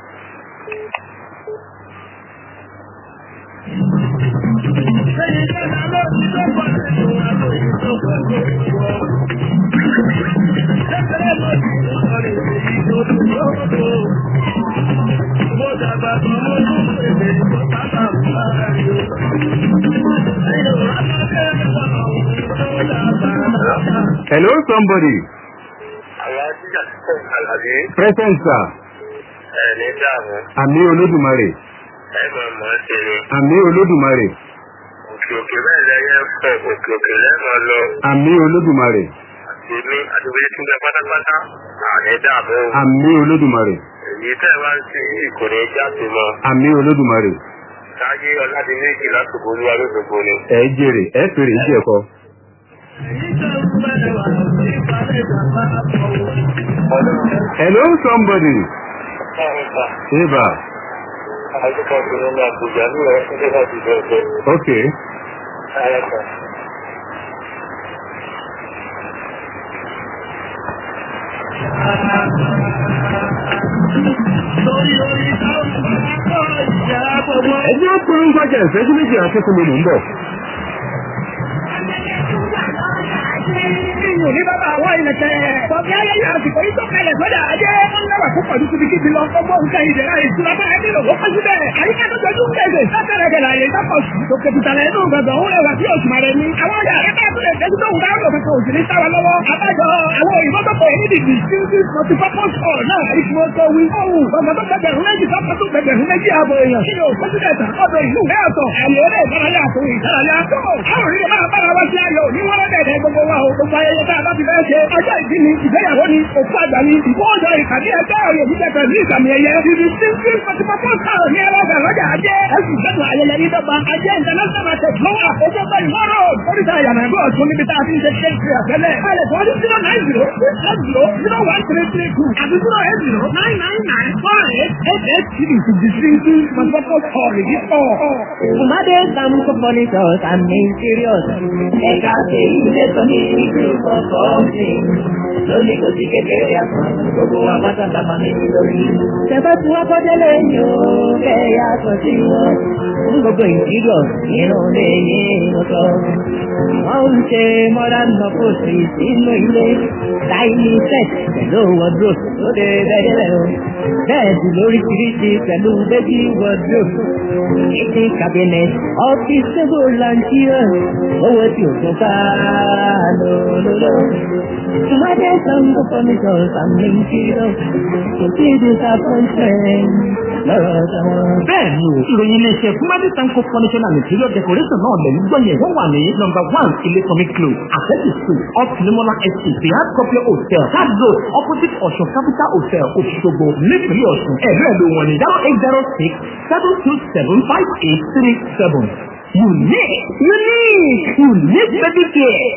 Hello somebody. Àwọn ajíjà tó àlàbí Present sir. ẹ̀ ní dààmú. Àmì Olódùmarè. Ẹ máa mọ̀ ọ́ ṣe ni. Àmì Olódùmarè. Òkè òkè bẹ́ẹ̀ lẹ́yẹ fọ òkè òkè lẹ́mọ̀ lọ. Àmì Olódùmarè. Èmi àdúgbò tí ń bẹ pátápátá. Àní dààmú. Àmì Olódùmarè. Èyí èyí tẹ́ ẹ bá ń ṣe yìí kò ní jáde mọ́. àmì olódùmarè táyé ọ̀làdínlẹ́jì lásìkò olúwa lóṣogbo ni. ẹ jèrè ẹ fèrè iṣẹ́ ẹ̀kọ́. hello somebody. eba àdúgbò tó ní ní àbújá ní ọ̀rẹ́ fún dé láti bẹ̀rẹ̀ bẹ̀rẹ̀. okay. ayẹ̀kọ̀. ẹ jẹ́ polongo ọjà ìfẹ́jú méjì àti fún mi mò ń bọ̀. Ìyùn ní bàbá àwọn ìlẹ̀kẹ̀. Bọ̀dé ayẹyẹ àsìkò yìí tó kalẹ̀ sọ́dà ajé. Wọ́n lẹ́wà púpọ̀ ní kíbi lọ. Ọmọ nǹkan ìdẹ̀ra ìṣúra bá ẹbí lò wọ́pọ̀ síbẹ̀. Àyíká tó jọjú ń kẹ̀sẹ̀. Sátẹ̀rẹ̀ gẹ̀lẹ̀ àyè ìdápọ̀ sí. Tòkè tìtàlẹ̀ inú gbọ̀ngàn òun rẹwà sí òṣùmà rẹ̀ ni. Àwọn ọjà rẹ̀ bá tún lè dẹ́jú tó wù dáhùn lòkè òsì ní sáwa lọ́wọ́. Àbájọ àwọn òyìnbó tó pè é ní dìgbì. Sínsìn multipurpose hall náà ìfún ọkọ̀ wí. Ohun gbọ̀ngàn tó gbẹgbẹ̀rún méjì sọ́kọ̀ tó gbẹgbẹ̀rún méjì ààbò èèyàn. Kí ni o pẹ́sidẹ̀ntà ọ̀dọ̀ ìlú rẹ̀ ọ̀tọ̀. Àyè eré ìdárayá àtòun ìdárayá. Tó àwọn òrìrì máa bára wá sí ayọ̀ ní wọ́n rẹ̀ gbogbo wa o. Gbogbo ayẹyẹ tá a bá ti fẹ́ ṣe. Ọjọ́ ìbí ni ìgbéyàwó ni òkú àgbà ni ìfowójọ ìpàdé ẹgbẹ́ òye jíjẹ pẹ̀lú ìsàmì ẹ̀yẹ. Ibi sínsìn pàtìpàtì sáà ní ẹlọ́gà lọ́jà ajé. Ẹ̀sùn gbẹ́nu ayẹyẹ yìí dọ́gba. Ajé international market lọ́wọ́ àkókò bẹ́ẹ̀ ìmọ̀ràn. Oríta ìyànà ẹ̀gbọ́n ọ̀tún níbi tá a ti ń ṣe ṣe ṣe àfẹ́lẹ̀. Báyọ̀ tó ọdún zero nine zero six eight zero zero one three three two àti zero eight zero nine nine nine four eight eight eight three to the sínsìn pàtìpàtì ọ̀rẹ́ yìí pọ̀. Made some compositors and main serious. Ẹ̀ka ṣe ilé tó ní ìlú kọ̀ọ̀kan sí. Lónìí kò sí kékeré àpọ̀, gbogbo wa pátá la máa ní lórí. Ṣẹ̀fẹ́ tí wọ́n kọ́jọ́ lẹ́yìn o, kẹ́yà sọ sí wọn. Fún gbogbo ìdílọ̀ nínú ilé yìí mo sọ. Wọ́n ń ṣe modern nọ́pọ̀sì sínú ilé. Táìlì set pẹ̀lú wardrobe lóde bẹ́ẹ̀dẹ́rẹ́ o. Bẹ́ẹ̀dì lóríṣiríṣi pẹ̀lú baby wardrobe. Kitchen cabinet, office table and chair. Owó tí o tún ká lólóló. Tùmọ̀dé sango furniture and material. Kò sí disappointment lọ́rọ̀ táwọn. bẹ́ẹ̀ni o ìròyìn iléeṣẹ́ fúnmádé sanko furniture and material decoration náà lẹ́yìn gbọ́yẹ̀ wọ́n wà ní number one ilékọ́mí close àfẹ́tì school off limola estate the hard copy hotel third road opposite ọ̀ṣun capital hotel òṣogbo nípínlẹ̀ ọ̀ṣun ẹ̀rọ ẹ̀lò wọn ní zero eight zero six seven two seven five eight three seven unique unique unique baby care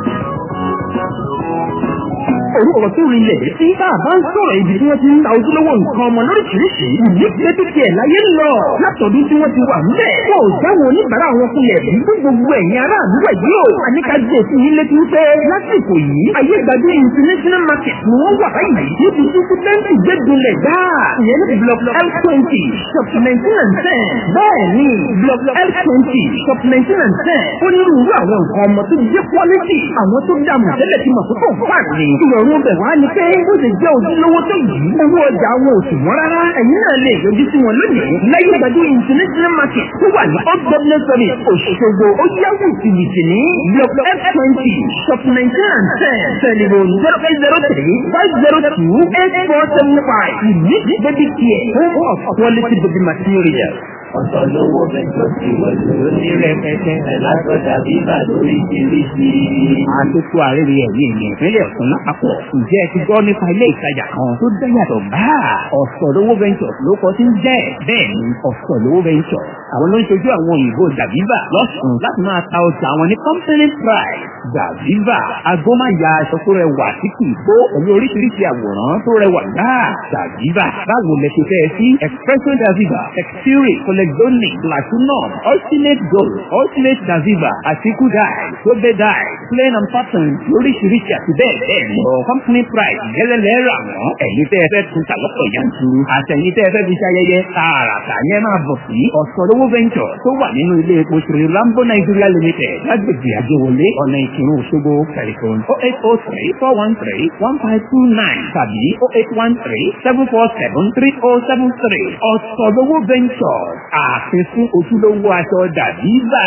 orúkọ tó rí ilẹ̀ tí bá a bá ń sọ̀rọ̀ ibi tí wọ́n ti ń ta ojúlówó nǹkan ọmọ lóríṣiríṣi ìdíje títí ẹ̀ láyé ń lọ látọ̀dún tí wọ́n ti wà ńbẹ̀. wọn ò jáwọ́ oníbàárà wọn kulẹ̀ bí fún gbogbo ẹ̀yin aráàlú ẹ̀ yìí o. àníkàjẹ́ sí yín létí wípé lásìkò yìí ayé ìgbàgbé international market ni wọ́n wà báyìí níbi tí sítẹ́ǹtì gbẹ́dúnlẹ̀ dáa. ìyẹn ní block l twenty shop nineteen and ten. bẹ́ẹ̀ ni block l twenty shop nineteen and ten. ó ní irú àwọn nǹkan ọmọ tó jẹ́ quality àwọn tó dààmú tẹ́lẹ̀ tí mọ̀ tó fà ní. ìrọ̀rùn bẹ̀ wá ni pé ó lè jẹ́ ojúlówó tó yìí. owó ọjà wọn ò sì wọ́n rárá. ẹ̀yin náà lè yọjú sí wọn lónìí. láyé ìgbàdo international market tó wà ní old government service òṣogbo ó yáwó ìtìlìtì ní block f twenty shop nineteen and ten telephone zero eight zero three five zero two eight four seven five. unique baby care home of quality baby material. Ọ̀sọ̀ lówó mẹ́jọ tí wọ́n lò ní rẹpẹtẹ látọ̀dà bíbà lórí ìrísí. àtúntò àrẹ́rẹ́ ẹ̀mí ìyẹn ìpínlẹ̀ ọ̀sán lápapọ̀ ǹjẹ́ ẹ ti gbọ́ nípa ilé ìtajà kan tó dáyàtọ̀ báà ọ̀sọ̀lówó ventures ló kọ́ sí ń jẹ́ bẹ́ẹ̀ ni ọ̀sọ̀lówó ventures àwọn ló ń ṣojú àwọn òyìnbó dàbíbà lọ́sùn láti máa ta ọjà àwọn ní company price dàbíbà agbómáya aṣọ tó rẹwà tí kì í bó pẹ̀lú oríṣiríṣi àwòrán tó rẹwà náà dàbíbà báwo lẹ ṣe fẹ́ sí expresso dàbíbà texture colexonic platinum ultimate gold ultimate dàbíbà àti kudai tóbe dai plain and pattern lóríṣiríṣi àti bẹ́ẹ̀ bẹ́ẹ̀ lọ company price gẹ́lẹ́lẹ́ rà wọ́n ẹ̀yin tẹ́ ẹ fẹ́ tún ta lọ́pọ̀ yanturu àtẹ̀yin tẹ́ ẹ fẹ́ fi ṣayẹyẹ tààràtà yẹn máa bọ̀ sí ọ̀sọ̀lówó venture tó wà nínú ilé epo sri lambo nigeria limited lágbègbè àjẹwọlé ọ̀nà ìkírun òṣogbo tẹlifon oh eight oh three four one three one five two nine tàbí oh eight one three seven four seven three oh seven three ọ̀sọ̀lówó venture ààfin fún ojúlówó aṣọ dàbí bá.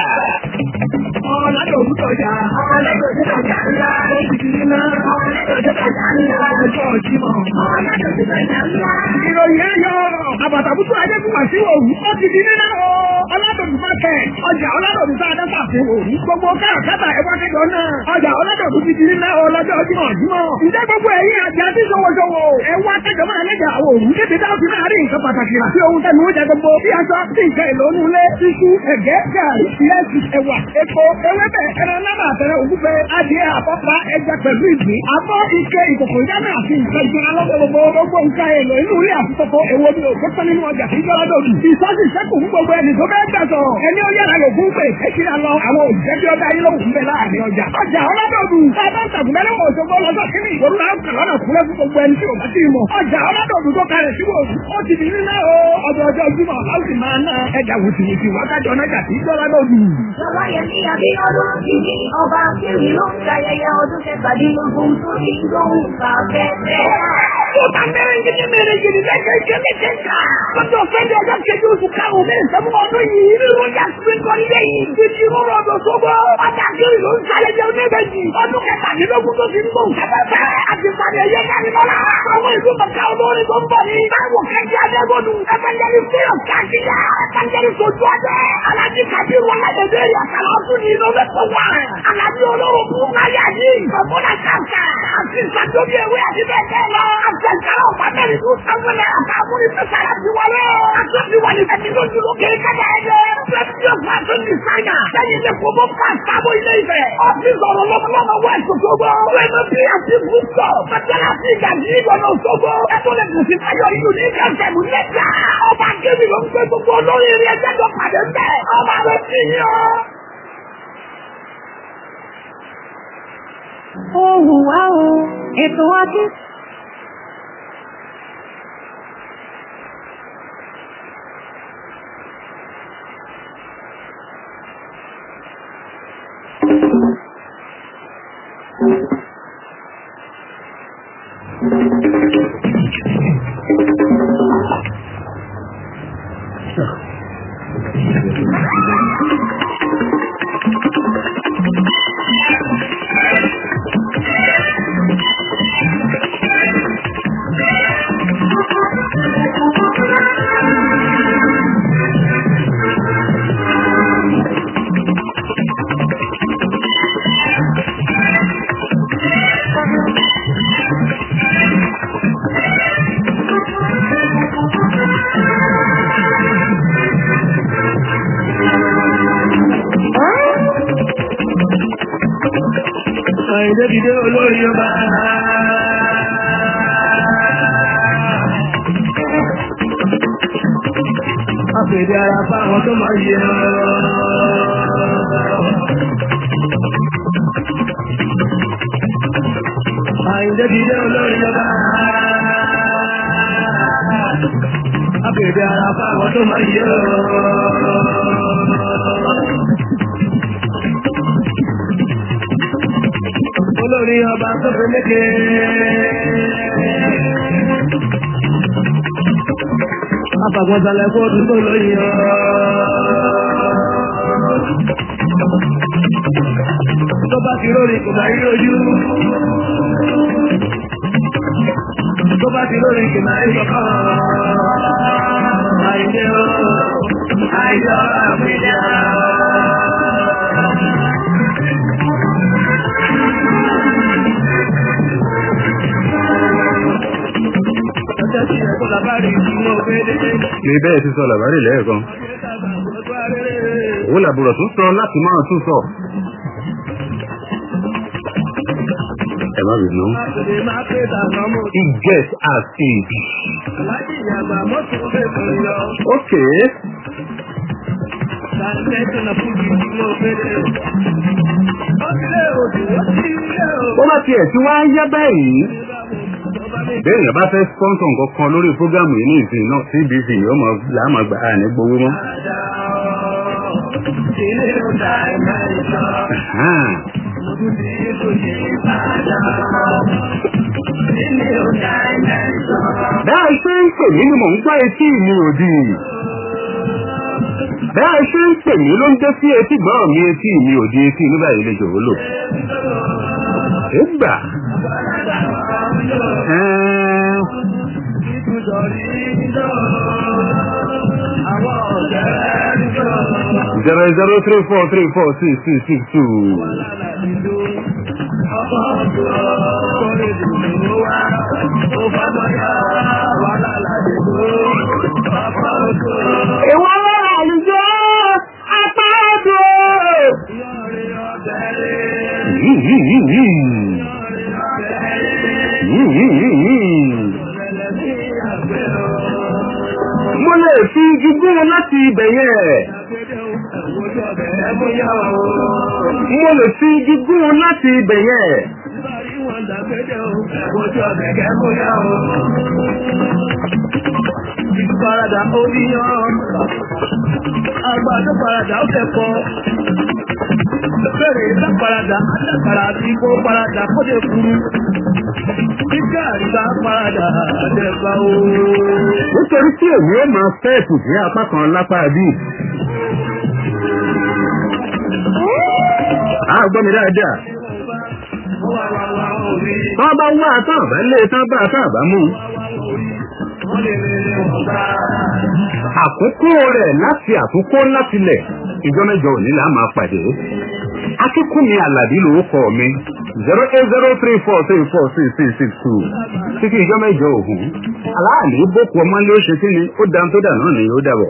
Ọ̀làdọ̀ òkútọ̀jà, ọ̀làdọ̀ òkútọ̀jà ńlá, èkìtì ńlá, ọ̀làdọ̀ òkútọ̀jà ńlá, ọjọ́ ìjímọ̀, ọ̀làdọ̀ òkútọ̀jà ńlá. Ìròyìn ẹ̀yọ́, àbàtàbùtù Adékùnmá sí òwú, ó ti di nínú o. Ọládòdù Market, ọjà Ọládòdù tá a dẹ́ta láàfin òní. gbogbo káràkátà ẹ̀wá kẹjọ náà. ọjà ọlọ́dọ̀dún ti di nílẹ̀ ọlọ́jọ́ jímọ̀ jímọ̀. ǹjẹ́ gbogbo ẹ̀yin àti àti ṣọwọ́ṣọwọ́. ẹ̀wá kẹjọ máa lẹ́jà àwọn òun. kéde dáhùn sí láàrin nǹkan pàtàkì rà. sí ohun tẹnu oúnjẹ gbogbo. bí aṣọ sí ìkẹ́ ìlónú ilé. iṣu ẹ̀gẹ́ gàrí ìrẹsì ẹ̀wà epo ewébẹ̀ ẹran náà àtẹrẹ ògúnfẹ adìẹ àpọ́pá ẹja pẹ̀lú ìgbín. abọ́ ike ìkòkò ìdáná àti nǹkan ìgbìmọ̀ lọ́wọ́ gbogbo gbogbo nǹkan èlò inú ilé àtúntò èwo ni òkú tán nínú ọjà tí jọra dòdù. ìsọ́sì sẹ́kù fún gbogbo ẹni tó bẹ́ẹ̀ gbà sọ̀rọ̀. ẹni ó yára lò fún pé kékeré lọ àwọn òṣìṣẹ́ tí ó dá yín lóhùn bẹ́ẹ̀ láàrin ọjà. ọjà ọlọ́dọ̀dù bàbá tàgùnbẹ́lẹ́ wọ̀ ṣogbó lọ́jọ́ kínní ìgboro náà kà lọ́nà kúlẹ̀ fún gbogbo ẹni tí ò bá ti mọ̀. ọjà ọlọ́dọ̀dù tó kalẹ̀ sí wò ó ti di nílẹ̀ o ọjọ́ ọjọ́ jùmọ̀ a ó sì máa ná ẹja wùtìwùtì wákàtí ọ̀nàjà tí jọra dòdù. Lọ́wọ́ yẹn ní Abíọ́dún ìdí ọba Kiri ló ń ṣayẹyẹ ọdún kẹtàdínlógún tó ní lóhùn kàfẹ́fẹ́. Ó ta mẹ́rẹ̀ngìdì mẹ́rẹ̀ngìdì lẹ́kẹ̀kẹ́ lẹ́kẹ̀ká. Lọ́jọ́ fẹ́ndẹ̀ ọjọ́ kejì oṣù karùn-ún mẹ́rin sẹ́mu ọdún yìí. Ìròyìn àsìkò ilé yìí. Títí rúrú ọdún sógbó. Ọjà kiri ló ń ṣayẹyẹ oníbejì. Ọdún kẹtàdínlógún tó ti ń bọ̀ kẹfẹ́fẹ́. Àti pàdé ẹyẹ kárí lọ́la. Àwọn ìlú bàtà olórin tó ń bọ̀ ní. Báwo kẹ́kẹ́ Adébọ̀dù. Ẹ̀fẹ̀jẹ̀rì fílọ̀ káàkiri. Ẹ̀fẹ̀jẹ̀rì sojú ọdẹ. Alájí Kabiru Ọlájẹdẹ Yàtàlá ọdún ní Innovation One. Alájí olóró fún Náyà yìí. Ọ̀bọ̀dà Kàkà. Àti ìsàdóbi ewé àti bẹ́ẹ̀ bẹ́ẹ̀ lọ. Àfẹ̀jára ọ̀pá mẹ́rin tó sáwọn ẹ̀ àtàwọn ìfẹsàrà ti wọlé. Àtúntì wà ní ẹni lójú lókè kájà ẹ̀jẹ̀. Fẹ́tíọ̀ fashion designer. Sẹ́yìn ní kò mọ́ fà sábò ilé ìfẹ́. Ọ́fíìsì ọ̀rọ̀ lọ́mọlọ́mọ west Òṣogbo. Wẹ́nu bí àti fúnṣọ̀. Fẹ́tẹ́lá sí ìgàdí ìgbọ̀nà Òṣogbo. Ẹ̀tọ́ lè kù sí Táyọ̀ yìí ní kẹsẹ̀mú lẹ́jà. Ọba Kébì ló ń gbé gbogbo olórí eré ẹgbẹ́ lọ pàdé bẹ́ẹ̀. Ọba rẹ̀ ti yàn. Ohùn wá o, ètò ọdún. Àìdébìdé olórí ọba. Àpèdè ara fáwọn tó máa yẹ ọ́. Àìdébìdé olórí ọba. Àpèdè ara fáwọn tó máa yẹ ọ́. olórí ọba tó fi léke. Afàgbọ́nsálẹ̀ fóòdù tó lóyìn ọ́. Tó bá ti lórí kò máa rí ojú. Tó bá ti lórí kò máa rí ọkàn. Àìdé o, àìdé ọ̀rọ̀ àpèjà. Ọjọ́ tí ẹ̀kọ́ làbárí ìdúró gbélé. ní bẹ́ẹ̀ ti sọ làbárí lẹ́ẹ̀kan òun làbùrọ̀ tún sọ láti máa tún sọ. ẹ má bínú. Àtòlè máa pé dàgbà mọ́. it gets as it. Láti ìyàgbà mọ́tò fẹ́ kàn yọ. okay Sàlẹ́sìn náà fún ìdúró gbélé. Ó ti lé òdì, ó ti lé òdì. ó bá tiẹ̀ tí wọ́n á yá báyìí. béèyàn bá fẹ́ sponsor nǹkan kan lórí fúgàmù yìí ní ìsìn náà cbc yóò mọ làámọ̀ gbà á ní gbowó mọ́. Ilé ọ̀dà ẹ̀mẹ́ ìjọ. Ahan. Ojú ti ètò yìí padà. Ilé ọ̀dà ẹ̀mẹ́ ìjọ. bẹ́ẹ̀ ṣe ń pè mí ni mò ń gbọ́ etí mi òdì. bẹ́ẹ̀ ṣe ń pè mí ló ń dé sí etí gbọ́n mi etí mi òdì etí nígbà yìí lè jòwó lò. égbà. Ẹ̀ẹ́n. Ìtújọ rí jọ. Àwọn ọ̀dẹ́ rí jọ. zero zero three four three four six six six two. Ìwọ lọ́rọ̀ àlùjọ apá ọdún. Mo lè fi igi gún láti ibẹ̀ yẹn. Mo lè fi igi gún láti ibẹ̀ yẹn. Parada oníyàn, àgbàdo parada ó kẹ́kọ̀ọ́. Bẹ́ẹ̀rẹ̀ ìta parada, àdàkàrà àti ikó parada kóde kúrú. Kíkà àríkà parada àdẹ̀gbà ooo. Nítorí tí èmi ó máa fẹ́ ẹ̀kù sí apá kan lápá bí. A gbọ́ mi dáadáa. Tọ́ bá wá tán bá lé tán bá tán bá mú. Àkókò rẹ̀ láti àkókò láti lẹ̀. Ìjọ mẹ́jọ òní là máa pàdé. Akíkúnmi Àlàbí lórúkọ mi. zero eight zero three four three four six six six two. Títí ìjọ mẹ́jọ òhun. Aláàlú bókun ọmọ ló ṣe kí ni ó dáa tó dà náà ni ó dàbọ̀.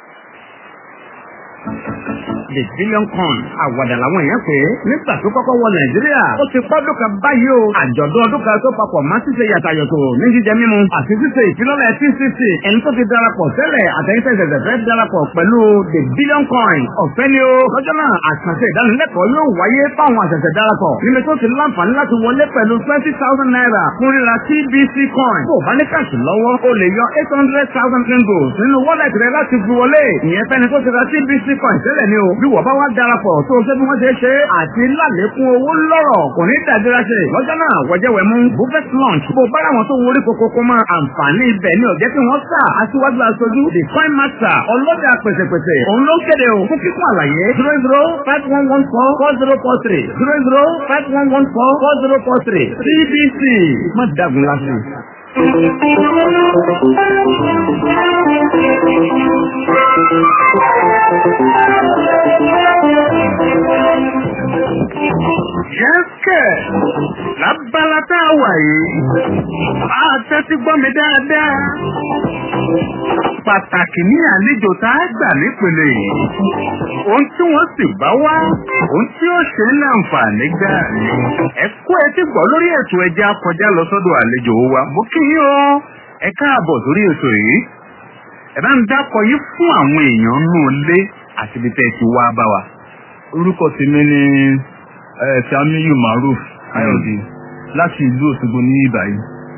the billion coin àwàdà làwọn èèyàn pé nígbà tó kọ́kọ́ wọ nàìjíríà ó ti pọ́dún kan báyìí o àjọ̀dún ọdún kan tó papọ̀ má ṣíṣe yàtàyọ̀tò ní jíjẹ mímu àti ṣíṣe ìfilọ́lẹ̀ tcc ẹni tó ti darapọ̀ tẹ́lẹ̀ àtẹ̀yìntẹ̀ ṣẹ̀ṣẹ̀ fẹ́ darapọ̀ pẹ̀lú the billion coin ọ̀fẹ́ ni o lọ́jọ́ náà àṣàṣe ìdánilẹ́kọ̀ọ́ yóò wáyé fáwọn àṣẹ̀ṣẹ̀ darapọ̀ níbi tó ti láǹfààní láti wọlé pẹ̀lú twenty thousand naira fún ríra tbc coin tó bá ní káàsì lọ́wọ́ o lè yọ eight hundred thousand ringos nínú wallet rẹ láti fi wọlé ìyẹn fẹ́ni tó ti ra tbc coin tẹ́lẹ̀ ni o bí wọ́n bá wá darapọ̀ tó o ṣe bí wọ́n ṣe ṣe àti lálékún owó lọ́rọ̀ kò ní dàdúrà ṣe lọ́jọ́ náà wọ́jẹ́wẹ̀ mú buffet lunch bó bá àwọn tó wọlé kókókó mọ́ àǹfààní ibẹ̀ ni ọ̀jẹ́ tí wọ́n sà aṣíwájú aṣojú the coin master ọlọ́dà pẹ̀sẹ̀pẹ̀sẹ̀ òun ló kéde o fún kíkún àlàyé zero zero five one one four four zero four three zero zero five one one four four zero four three cbc má dàgùn lásán. Yẹ́sẹ̀ lábala tá a wà yìí, a tẹ́tí gbọ́ mi dáadáa. Pàtàkì ní àlejò tá a gbà nípele yìí. Ohun tí wọ́n sì bá wá, ohun tí ó ṣe ń láǹfààní gbà ní. Ẹ kó etí gbọ́ lórí ètò ẹja kọjá lọ sọ́dọ̀ àlejò wa. Mo kí yín o, ẹ káàbọ̀ sórí ètò yìí. Ẹ bá ń dákọ̀ yín fún àwọn èèyàn nù lé àti ibi tẹ́ ẹ ti wá bá wa. orúkọ tèmi ni Samiyu Maruf Ayọ̀dé láti ìlú Òṣogbo ní ìbàyí.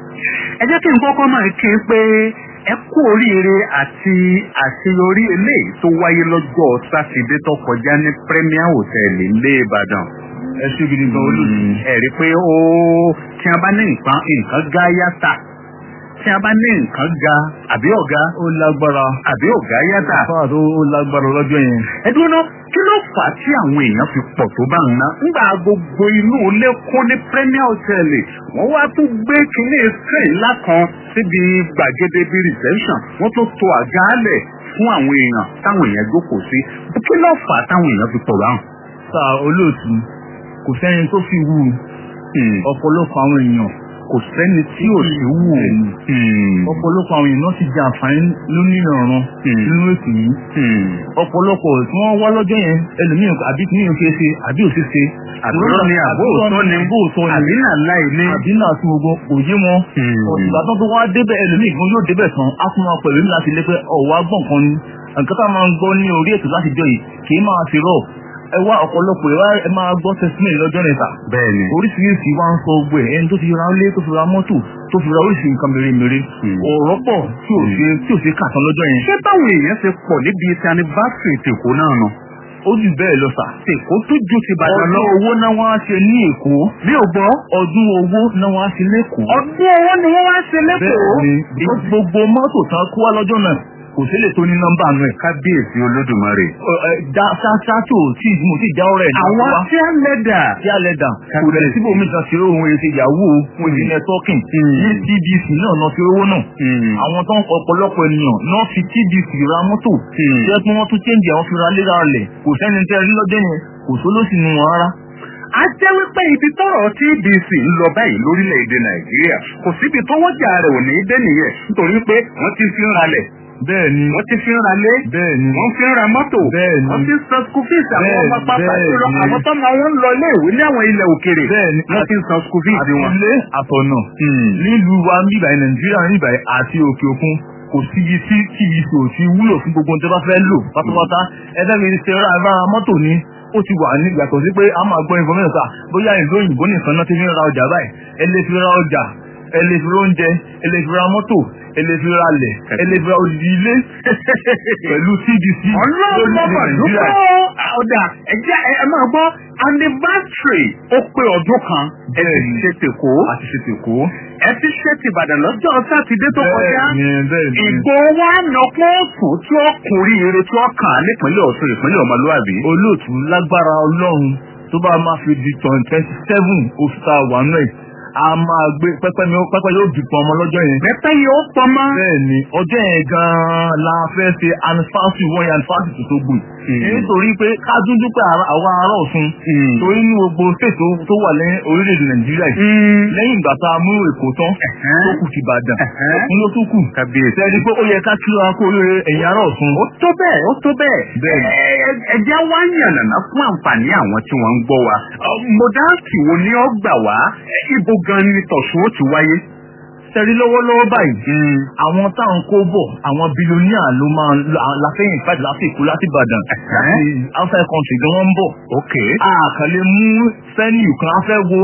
ẹ jẹ́ kí n kọ́kọ́ máa kí n pé ẹ kú oríire àti àṣeyọrí eléyìí tó wáyé lọ́jọ́ sátidé tó kọjá ní Premier Hotel ilé Ìbàdàn. ẹ ṣé gidi gan olóòtú. ẹ rí i pé ó tí a bá ní nǹkan nǹkan gá yàtà tí a bá ní nǹkan ga àbí ọ̀gá ó lágbára. àbí ọ̀gá yàtà. fáà tó ó lágbára lọ́jọ́ yẹn. ẹ dúró náà kí ló fà á tí àwọn èèyàn fi pọ̀ tó bá ń ná. nígbà gbogbo inú ilé kún ní Premier Hotel wọ́n wá tún gbé kinní screen ńlá kan síbi gbàgede bíi reception wọ́n tún to àga álẹ̀ fún àwọn èèyàn táwọn èèyàn jókòó sí. kí ló fà á táwọn èèyàn fi pọ̀ báwọn. sà olóòtú kò sẹ́ni tó fi wù ọ̀pọ̀lọpọ̀ àwọn èèyàn kò sẹ́ni tí ò sí wù ú. ọ̀pọ̀lọpọ̀ àwọn èèyàn náà ti jẹ àǹfààní lónìrànràn nínú ètò yìí. ọ̀pọ̀lọpọ̀ tí wọ́n wá lọ́jọ́ yẹn ẹlòmíràn àbí kí nìyẹn ṣe é ṣe àbí ò ṣe ṣe. àbúrò ni àbóòtọ́ ni àbóòtọ́ ni àbí náà láì ní. àbí náà tún gbogbo kò yé wọn. ìgbà tó tó wá débẹ̀ ẹlòmíràn gan yóò débẹ̀ tán á tún máa pẹ̀lú ní láti lé pé ọ̀wá gbọ̀n kan ni. nǹkan tá a máa ń gbọ́ ní orí ètò láti jọ yìí kì í máa fi rọ̀ ẹ wá ọ̀pọ̀lọpọ̀ ẹ wá ẹ máa gbọ́ testimony lọ́jọ́ nìta. bẹ́ẹ̀ni. oríṣiríṣi wá ń sọ gbogbo ẹ̀ ẹni tó fi ra ilé tó fi ra mọ́tò tó fi ra oríṣi nǹkan mèremère. ọ̀rọ̀ pọ̀ tí ò ṣe tí ò ṣe kà tán lọ́jọ́ yẹn. ṣé báwọn èèyàn ṣe pọ̀ níbi ti anniversary tèkó náà nù. ó jù bẹ́ẹ̀ lọ sà. tèkó tó ju ti bàdàn lọ. ọdún owó náà wọ́n á ṣe ní èkó. mi ò gbọ́. ọdún owó náà wọ́n á ṣe lẹ́kọ̀ọ́. ọdún owó ni wọ́n wá ṣe lẹ́kọ̀ọ́. bẹ́ẹ̀ni gbogbo mọ́tò tán kó wá lọ́jọ́ náà kò kò sí lè tó ní nọ́mbà nù ẹ̀. kábíyèsí olódùmarè. ṣáṣáṣó tí mo ti já ọ̀rẹ́ ẹ̀ àwọn tí a lẹ́dà. tí a lẹ́dà kò rẹ̀ síbò mi kan ṣeré ohun èsì yahoo ohun èsì networking ní tbc náà náà fi owó náà àwọn tó ń ọ̀pọ̀lọpọ̀ ènìyàn náà fi tbc ra mọ́tò jẹ́ pé wọ́n tún change àwọn fi ra léra rẹ̀ kò sẹ́ni tẹ́ rí lọ́jọ́ yẹn kò sólósì nù wọn rárá a jẹ́ wípé ibi tọ́rọ̀ TBC ń lọ báyìí lórílẹ̀‐èdè Nàìjíríà kò síbi tó wọ́jà rẹ̀ ò ní dé nìyẹn nítorí pé wọ́n ti fi ń ralẹ̀ bẹ́ẹ̀ni wọ́n ti fi ń ralé bẹ́ẹ̀ni wọ́n fi ń ra mọ́tò bẹ́ẹ̀ni wọ́n ti ń san school fees àwọn ọmọ pápá jùlọ bẹ́ẹ̀ni. àwọn tọ́mọ wọn ń lọ iléèwé ní àwọn ilẹ̀ òkèrè bẹ́ẹ̀ni wọ́n ti ń san school fees wọn. àtúnlé àtọ̀nà nílùú wa níbà nàìjíríà níbà àti òkè òkun kò síbi tí tvc ò ti wúlò fún gbogbo ohun tó bá fẹ́ lò pátápátá ẹgbẹ́ mi ṣe ra agbára mọ́tò ní ó ti wà ní yàtọ̀ sí pé a máa gbọ́ information sá bóyá ìlú òyìnbó nìkan náà ti fi ń ra ọjà báyìí ẹ lè fi ra ọjà ẹ lè fi ra oúnjẹ ẹ lè fi ra mọ́tò ẹ lè fi ra lẹ̀ ẹ lè fi ra odidi ilé pẹ̀lú tvc ọlọ́run bàbá dúpọ́ ọ̀dà ẹ̀jẹ̀ ẹ máa gbọ́ anniversary ó pé ọdún kan ẹ ti ṣe tèkó àti ṣe tèkó. ẹ ti ṣe tìbàdàn lọ́jọ́ sátidé tó kọjá bẹ́ẹ̀ni bẹ́ẹ̀ni. ìgbò wa nà pọ́ọ̀sù tí ó kùnrin ire tí ó kàn án nípínlẹ̀ Ọ̀ṣun ìpínlẹ̀ ọmọlúwàbí. olóòtú lágbára ọlọ́run tó bá máa fi di twenty seven oṣù tá a wà náà a máa gbé pẹ́pẹ́ mi pẹ́pẹ́ yóò dùn ọmọ lọ́jọ́ yẹn. pẹ́pẹ́ yóò pọnmọ́. bẹ́ẹ̀ni ọjọ́ yẹn gan-an la fẹ́ ṣe anifásitì wọ́n yẹn anifásitì tó gbòì. nítorí pé ká dúdú pé àwa ará Ọ̀ṣun torí ní gbogbo state tó wà lẹ́yìn orílẹ̀-èdè Nàìjíríà yìí lẹ́yìn ìgbà tá a mú Èkó tán tó kù ti Ìbàdàn òkun ló tó kù. kàbíyèsí. sẹ́ni pé ó yẹ ká kí wa kó oríire ẹ̀yin ará Ọ̀ṣun. ó tó bẹ́ẹ̀ ó tó bẹ́ẹ̀. Bẹ́ẹ̀ni. Ẹ- ẹ- ẹjẹ́ wá yànnàná fún àǹfààní àwọn tí wọ́n ń gbọ́ wa. Ọ, mọ̀dáàkì wo ni ó gbà wá Ẹ, ibo gan ni tọ̀sùn ó ti wáyé. sẹ́rí lọ́wọ́lọ́wọ́ báyìí àwọn táwọn kó bọ̀ àwọn bílíọ̀nìà ló máa ń láfẹ́yìn fàdí láti Èkó láti Ìbàdàn láti outside country gan wọ́n ń bọ̀. ok àkàlẹ̀ mú fẹ́nìù kan á fẹ́ wo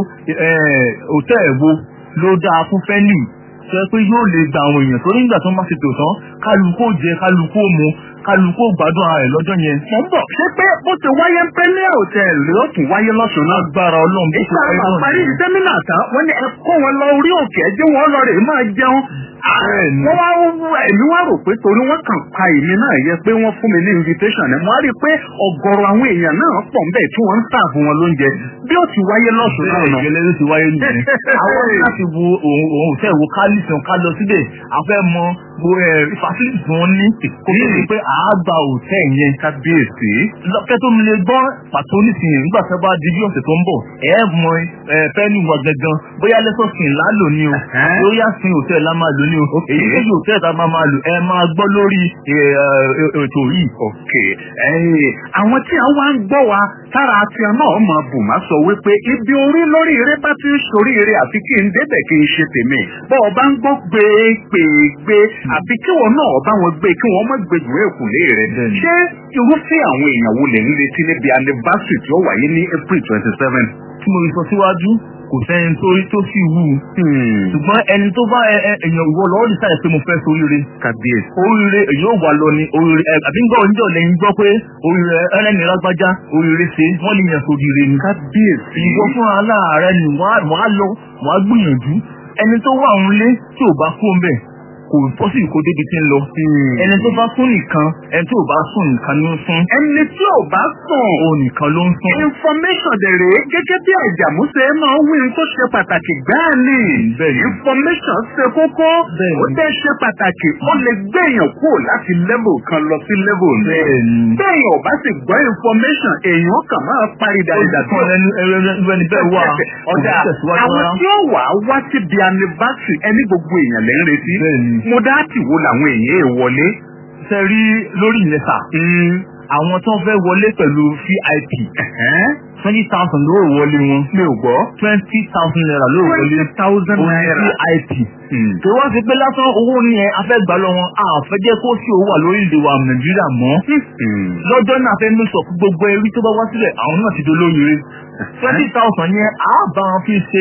hòtẹ́ẹ̀ wo ló dáa fún fẹ́nìù sọ pé yóò lè gba àwọn èèyàn torí nígbà tó ń bá ti tò tán kálukú ó jẹ kálukú ó mu kálukú ó gbádùn ara rẹ̀ lọ́jọ́ yẹn. mo ń bọ̀ ṣé pé ó ti wáyé ń pẹ́lẹ́ hòtẹ́ẹ̀lì ló tún wáyé lọ́sùn náà. agbára Ọlọ́run bí ìgbà àwọn parí sẹ́mínà tán wọ́n ní ẹ kó wọn lọ orí òkè ẹ jẹ́ wọn lọ rè é máa jẹun. Bẹ́ẹ̀ni. wọ́n wá wú ẹ̀mí wá rò pé torí wọ́n kàn pa èmi náà yẹ pé wọ́n fún mi ní invitation ẹ̀ mo á rí i pé ọ̀gọ̀rọ̀ àwọn èèyàn náà pọ̀ ń bẹ̀ tí wọ́n ń sáàfù wọn lóúnjẹ bí ó ti wáyé lọ́sùn náà nà. gẹ́lẹ́ ló ti wáyé nìyẹn. àwọn láti wo òun òun fẹ́ wo kálísàn ká lọ síbẹ̀ a fẹ́ mọ bo fásitì tí wọ́n ní kó tó di pé àágbà òtẹ́ yẹn kábíyèsí. lọ́kẹ́ tó mi lè gbọ́ pàtó nísìnyẹn nígbà tí wọ́n bá di bí ọ̀sẹ̀ tó ń bọ̀ ẹ mọ fẹ́ẹ́nì wa gangan bóyá lẹ́sọ̀sìn lálò ni o Ẹ̀hẹ́n. bóyá sin òtẹ́ la máa lò ní o èyí tó yí òtẹ́ ta máa máa lò ẹ máa gbọ́ lórí ẹ, ẹ, ètò yìí. ok ẹ̀yin àwọn tí àwọn wá ń gbọ́ wa tára àti ẹ̀ náà mọ̀ bù má sọ wípé ibi orí lórí eré bá ti ń sórí eré àfi kí n débẹ̀ kí n ṣe tèmi bọ́ ọba ń gbọ́ gbégbégbé àfi kí wọn náà ọba wọn gbé kí wọn má gbé jù èkùlé rẹ̀ Bẹ́ẹ̀ni. ṣé irúfẹ́ àwọn èèyàn wo lè ń retí níbi anniversary tí ó wáyé ní April twenty seven. tí mo sọ síwájú kò sẹ́ni tó tó sì wù ú ṣùgbọ́n ẹni tó bá ẹ- ẹ- èèyàn ìwọ lọ́wọ́ ní sáyẹ̀ pé mo fẹ́ sóríire kábíyèsí. oríire èyí ò wà lọ ni oríire ẹ àbí ń gbọ́ oníjọ́ lẹ́yìn gbọ́ pé oríire ẹlẹ́ni lágbájá oríire ṣe wọ́n lè yàn sóríire ni. kábíyèsí. ìwọ fún aláàárẹ̀ ni wọ́n á- wọ́n á lọ wọ́n á gbìyànjú ẹni tó wà ń lé tí ò bá kó ń bẹ̀ kò pọ́sì kó débi tí ń lọ. ẹni tó bá sún nìkan ẹni tó bá sùn nìkan ló ń sún ẹni tí ò bá sùn. òun nìkan ló ń sún. information dèrè gẹ́gẹ́ bí àjàmúṣe máa ń wí tó ṣe pàtàkì gbáà ni. Bẹ́ẹ̀ni. information ṣe kókó. Bẹ́ẹ̀ni. ó dẹ́ ṣe pàtàkì. ó lè gbẹ̀yàn kúrò láti level kan lọ sí level mi. Bẹ́ẹ̀ni. bẹ́ẹ̀yàn ò bá sì gbọ́ information èèyàn kàn máa parí dáadáa kan lẹ́nu ẹrẹ́ ẹni bẹ́ẹ̀ wà ọ̀dà kò ní tẹ̀síwájú àwọn rárá. tí ó wà á wá síbi anniversary ẹni gbogbo èèyàn lẹ́ ń retí. Bẹ́ẹ̀ni. mo dá tì wo làwọn èèyàn èè wọlé. ṣe rí lórí ìyẹn sà àwọn tó ń fẹ́ wọlé pẹ̀lú vip twenty thousand ló rò wọlé wọn mi ò gbọ́. twenty thousand naira ló rò wọlé twenty thousand owó naira. vip tó wá sí pé lásán owó ni ẹ afẹ́gbà lọ wọn a fẹ́ jẹ́ kó sí owó wà lórílẹ̀ wa nàìjíríà mọ́ lọ́jọ́ náà fẹ́ mẹ́sọ̀ fún gbogbo ẹrí tó bá wá sílẹ̀ àwọn náà ti dolóríire twenty thousand yẹn a bá wọn fi ṣe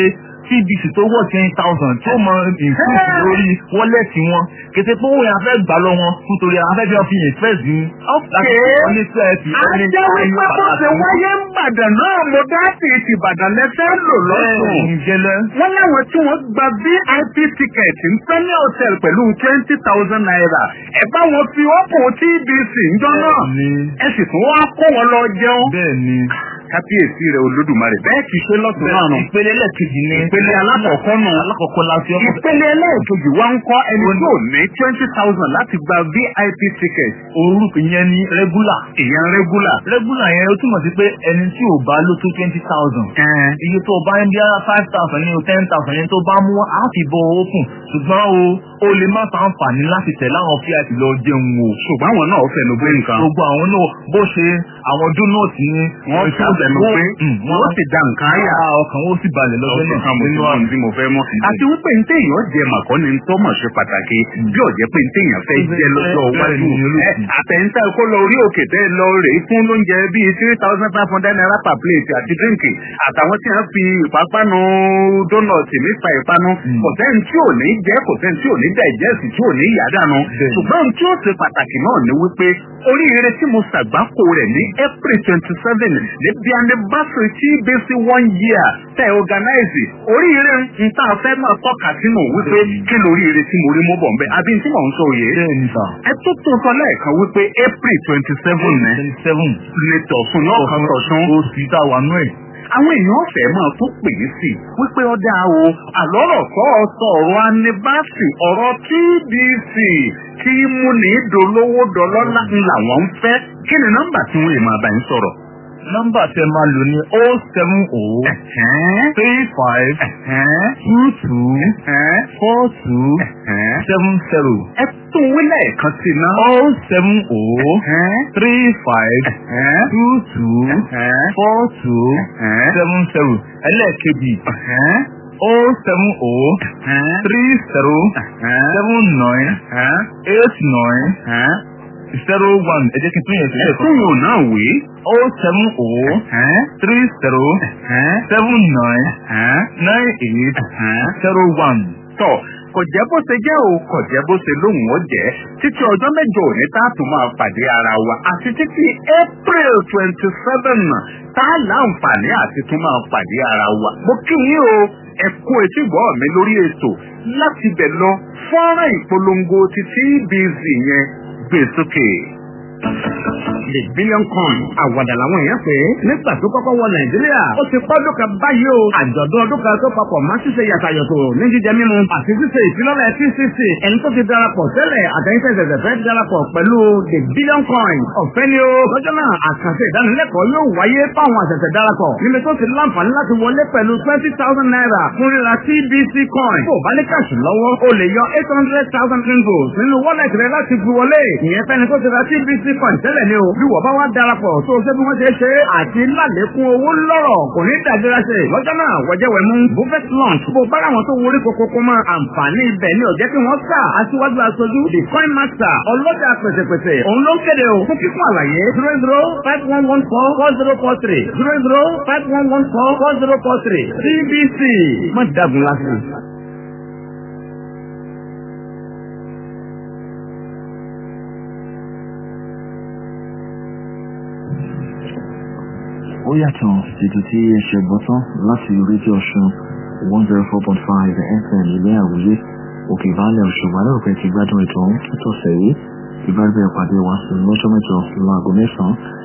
cbc tó wọ̀ ten thousand tí ó mọ ìfúnṣù lórí wọ́lẹ̀tì wọn kété pé owó yẹn a fẹ́ gbà lọ wọn nítorí àwọn afẹ́fẹ́ fi yẹn fẹ́ sí i. láti wọ́n ní twelve Ajẹ́ wípé bó ṣe wáyé ń bàdàn náà mo dá sí ti Ìbàdàn lẹ́fẹ́ lò lọ́sùn. ìjẹlẹ. Wọ́n láwọn tí wọ́n gba VIP ticket ń fẹ́ ní hotel pẹ̀lú twenty thousand naira. Ẹ bá wọn fi ọ́pọ̀ TBC ńjọ́ náà. Ẹ sì tún wá kó wọn lọ jẹun. bẹ́ẹ̀ ni. Kábíyèsí rẹ̀ Olódùmarè bẹ́ẹ̀ kì í ṣe lọ́sùn náà nù. ìpele ẹlẹ́ẹ̀kejì ni. Ìpele alákọ̀ọ́kọ́ nù. alákọ̀ọ́kọ́ la fi ọkọ̀. Ìpele ẹlẹ́ẹ̀kejì wá ń kọ́ ẹni tí ò ní twenty thousand láti gba VIP ticket. orúkọ yẹn ni regular. Ìyẹn regular. regular yẹn ó túmọ̀ sí pé ẹni tí ò bá ló tó twenty thousand. iye tó o bá ń bí five thousand ní o ten thousand yẹn tó bá mú á fi bọ owó kù ṣùgbọ́n o o lè má fa àǹfààní láti tẹ̀ láwọn fíàtì lọ jẹun o. Ṣùgbọ́n àwọn náà fẹnu gbé nǹkan. gbogbo àwọn náà bó ṣe àwọn dónọ́ọ̀tì ni Wọ́n fẹnu gbé. Wọ́n sì da nǹkan ayà. ọkàn ó sì balẹ̀ lọ́jọ́ ọdún náà kan mo ti mọ ohun tí mo fẹ́ mọ́. àti wípé ní téèyàn jẹ màkọ́ ni tó mọ̀ ṣe pàtàkì bí ọ̀jẹ́ pé ní téèyàn fẹ́ jẹ lọ́jọ́ iwájú. Ẹ, àtẹ̀yìntà kó lọ orí òkè tẹ́ lọ rè é fún lóúnjẹ bíi three thousand five hundred naira per plate àti dírínkì àtàwọn tí wọ́n fi ìpápánu dónọ̀tì nípa ìpanu kò sẹ́ni tí ò ní jẹ́ kò sẹ́ni tí ò ní dẹ̀jẹ́sì tí ò ní yàdànù. ṣùgbọ́n ohun tí ó ṣe pàtàkì náà ni wípé oríire tí mo ṣàgbákò rẹ̀ ní April twenty seven níbi anniversary tí bẹ́sí one year tẹ̀ organize oríire ń tá a fẹ́ máa tọ́ka sínú wípé kí lóríire tí mo rí mú bọ̀ nbẹ́ àbí tí mò ń sọ òye. bẹ́ẹ̀ni sà. ẹ tó tó sọ lẹ́ẹ̀kan wípé April twenty seven ní twenty seven. lè tọ̀sùn náà kan tọ̀sùn. oṣù tá a wà nú ẹ̀. àwọn èèyàn ọ̀fẹ́ máa tó pè é sí i wípé ọ̀dà o àlọ́rọ̀ kọ́ ọ sọ ọ̀rọ̀ anibásì ọ̀rọ̀ TBC tí mú ní dolówó dọlọ́lá ń làwọn ń fẹ́ kí ni nọ́mbà tí wọ́n lè máa bá yín sọ̀rọ̀. nọ́mbà tẹ máa lò ní o seven o three five two two four two seven zero. ẹ tún wí lẹ́ẹ̀kan sí i náà. o seven o three five two two four two seven zero. ẹlẹ́ẹ̀kejì o seven o three zero seven nine eight nine zero one ẹ jẹ́ kí n tún yẹn sílẹ̀ ẹ tún yóò náà wí. o seven o three zero seven nine nine eight zero one. tọ kò jẹ́ bó ṣe jẹ́ o kò jẹ́ bó ṣe lóhùn ó jẹ́ títí ọjọ́ mẹ́jọ òní tá a tún máa pàdé ara wa àti títí April twenty seven tá a láǹfààní àti tún máa pàdé ara wa. mo kí yín o ẹ kú etí gbọ́ mi lórí ètò láti bẹ̀ lọ fọ́nrán ìpolongo ti TBC yẹn gbé sókè. The billion coin àwàdà làwọn èèyàn pé nígbà tó kọ́kọ́ wọ Nàìjíríà ó ti pọ́dún kan báyìí o àjọ̀dún ọdún kan tó papọ̀ máa ṣíṣe yàtàyọ̀tò ní jíjẹ mímu àti ṣíṣe ìfilọ́lẹ̀ TCC ẹni tó ti darapọ̀ tẹ́lẹ̀ àtẹ̀yìntẹ̀sẹ̀sẹ̀ fẹ́ darapọ̀ pẹ̀lú the billion coin ọ̀fẹ́ ni o lọ́jọ́ náà àkànṣe ìdánilẹ́kọ̀ọ́ yóò wáyé fáwọn àṣẹ̀ṣẹ̀ darapọ̀ níbi tó ti láǹfààní láti wọlé pẹ̀lú twenty thousand naira fún ríra TBC coin kó o bá ní kàṣù lọ́wọ́ o lè yọ eight hundred thousand ringgos nínú wallet rẹ láti fi wọlé ìyẹn fẹ́ni tó ti ra TBC coin tẹ́lẹ̀ ni o bí wọ́n bá wá darapọ̀ tó o ṣe bí wọ́n ṣe ṣe àti lálékún owó lọ́rọ̀ kò ní dàgbéra ṣe lọ́jọ́ náà wọ́jẹ́wẹ̀ mú buffet lunch bó bá àwọn tó wọlé kókókó mọ́ àǹfààní ibẹ̀ ni ò jẹ́ kí wọ́n sà aṣíwájú aṣojú the coin master ọlọ́jà pèsèpèsè òun ló ń kéde o fún kíkún àlàyé zero zero five one one four four zero four three zero zero five one one four four zero four three CBC má dàgùn lásìkò. ó yàtọ̀ ètò tí ẹ ṣe gbọ́ tán láti rédíò ọ̀ṣun one zero four point five fm ilé àwòyé òkè ìbálẹ̀ ọ̀ṣùgbọ́n náà pẹ́ ti gbádùn ètò ọ̀hún títọ̀sẹ̀ yìí ìbáraẹ̀bẹ̀ pàdé wa sí lọ́jọ́ mẹ́jọ láago mẹ́sàn-án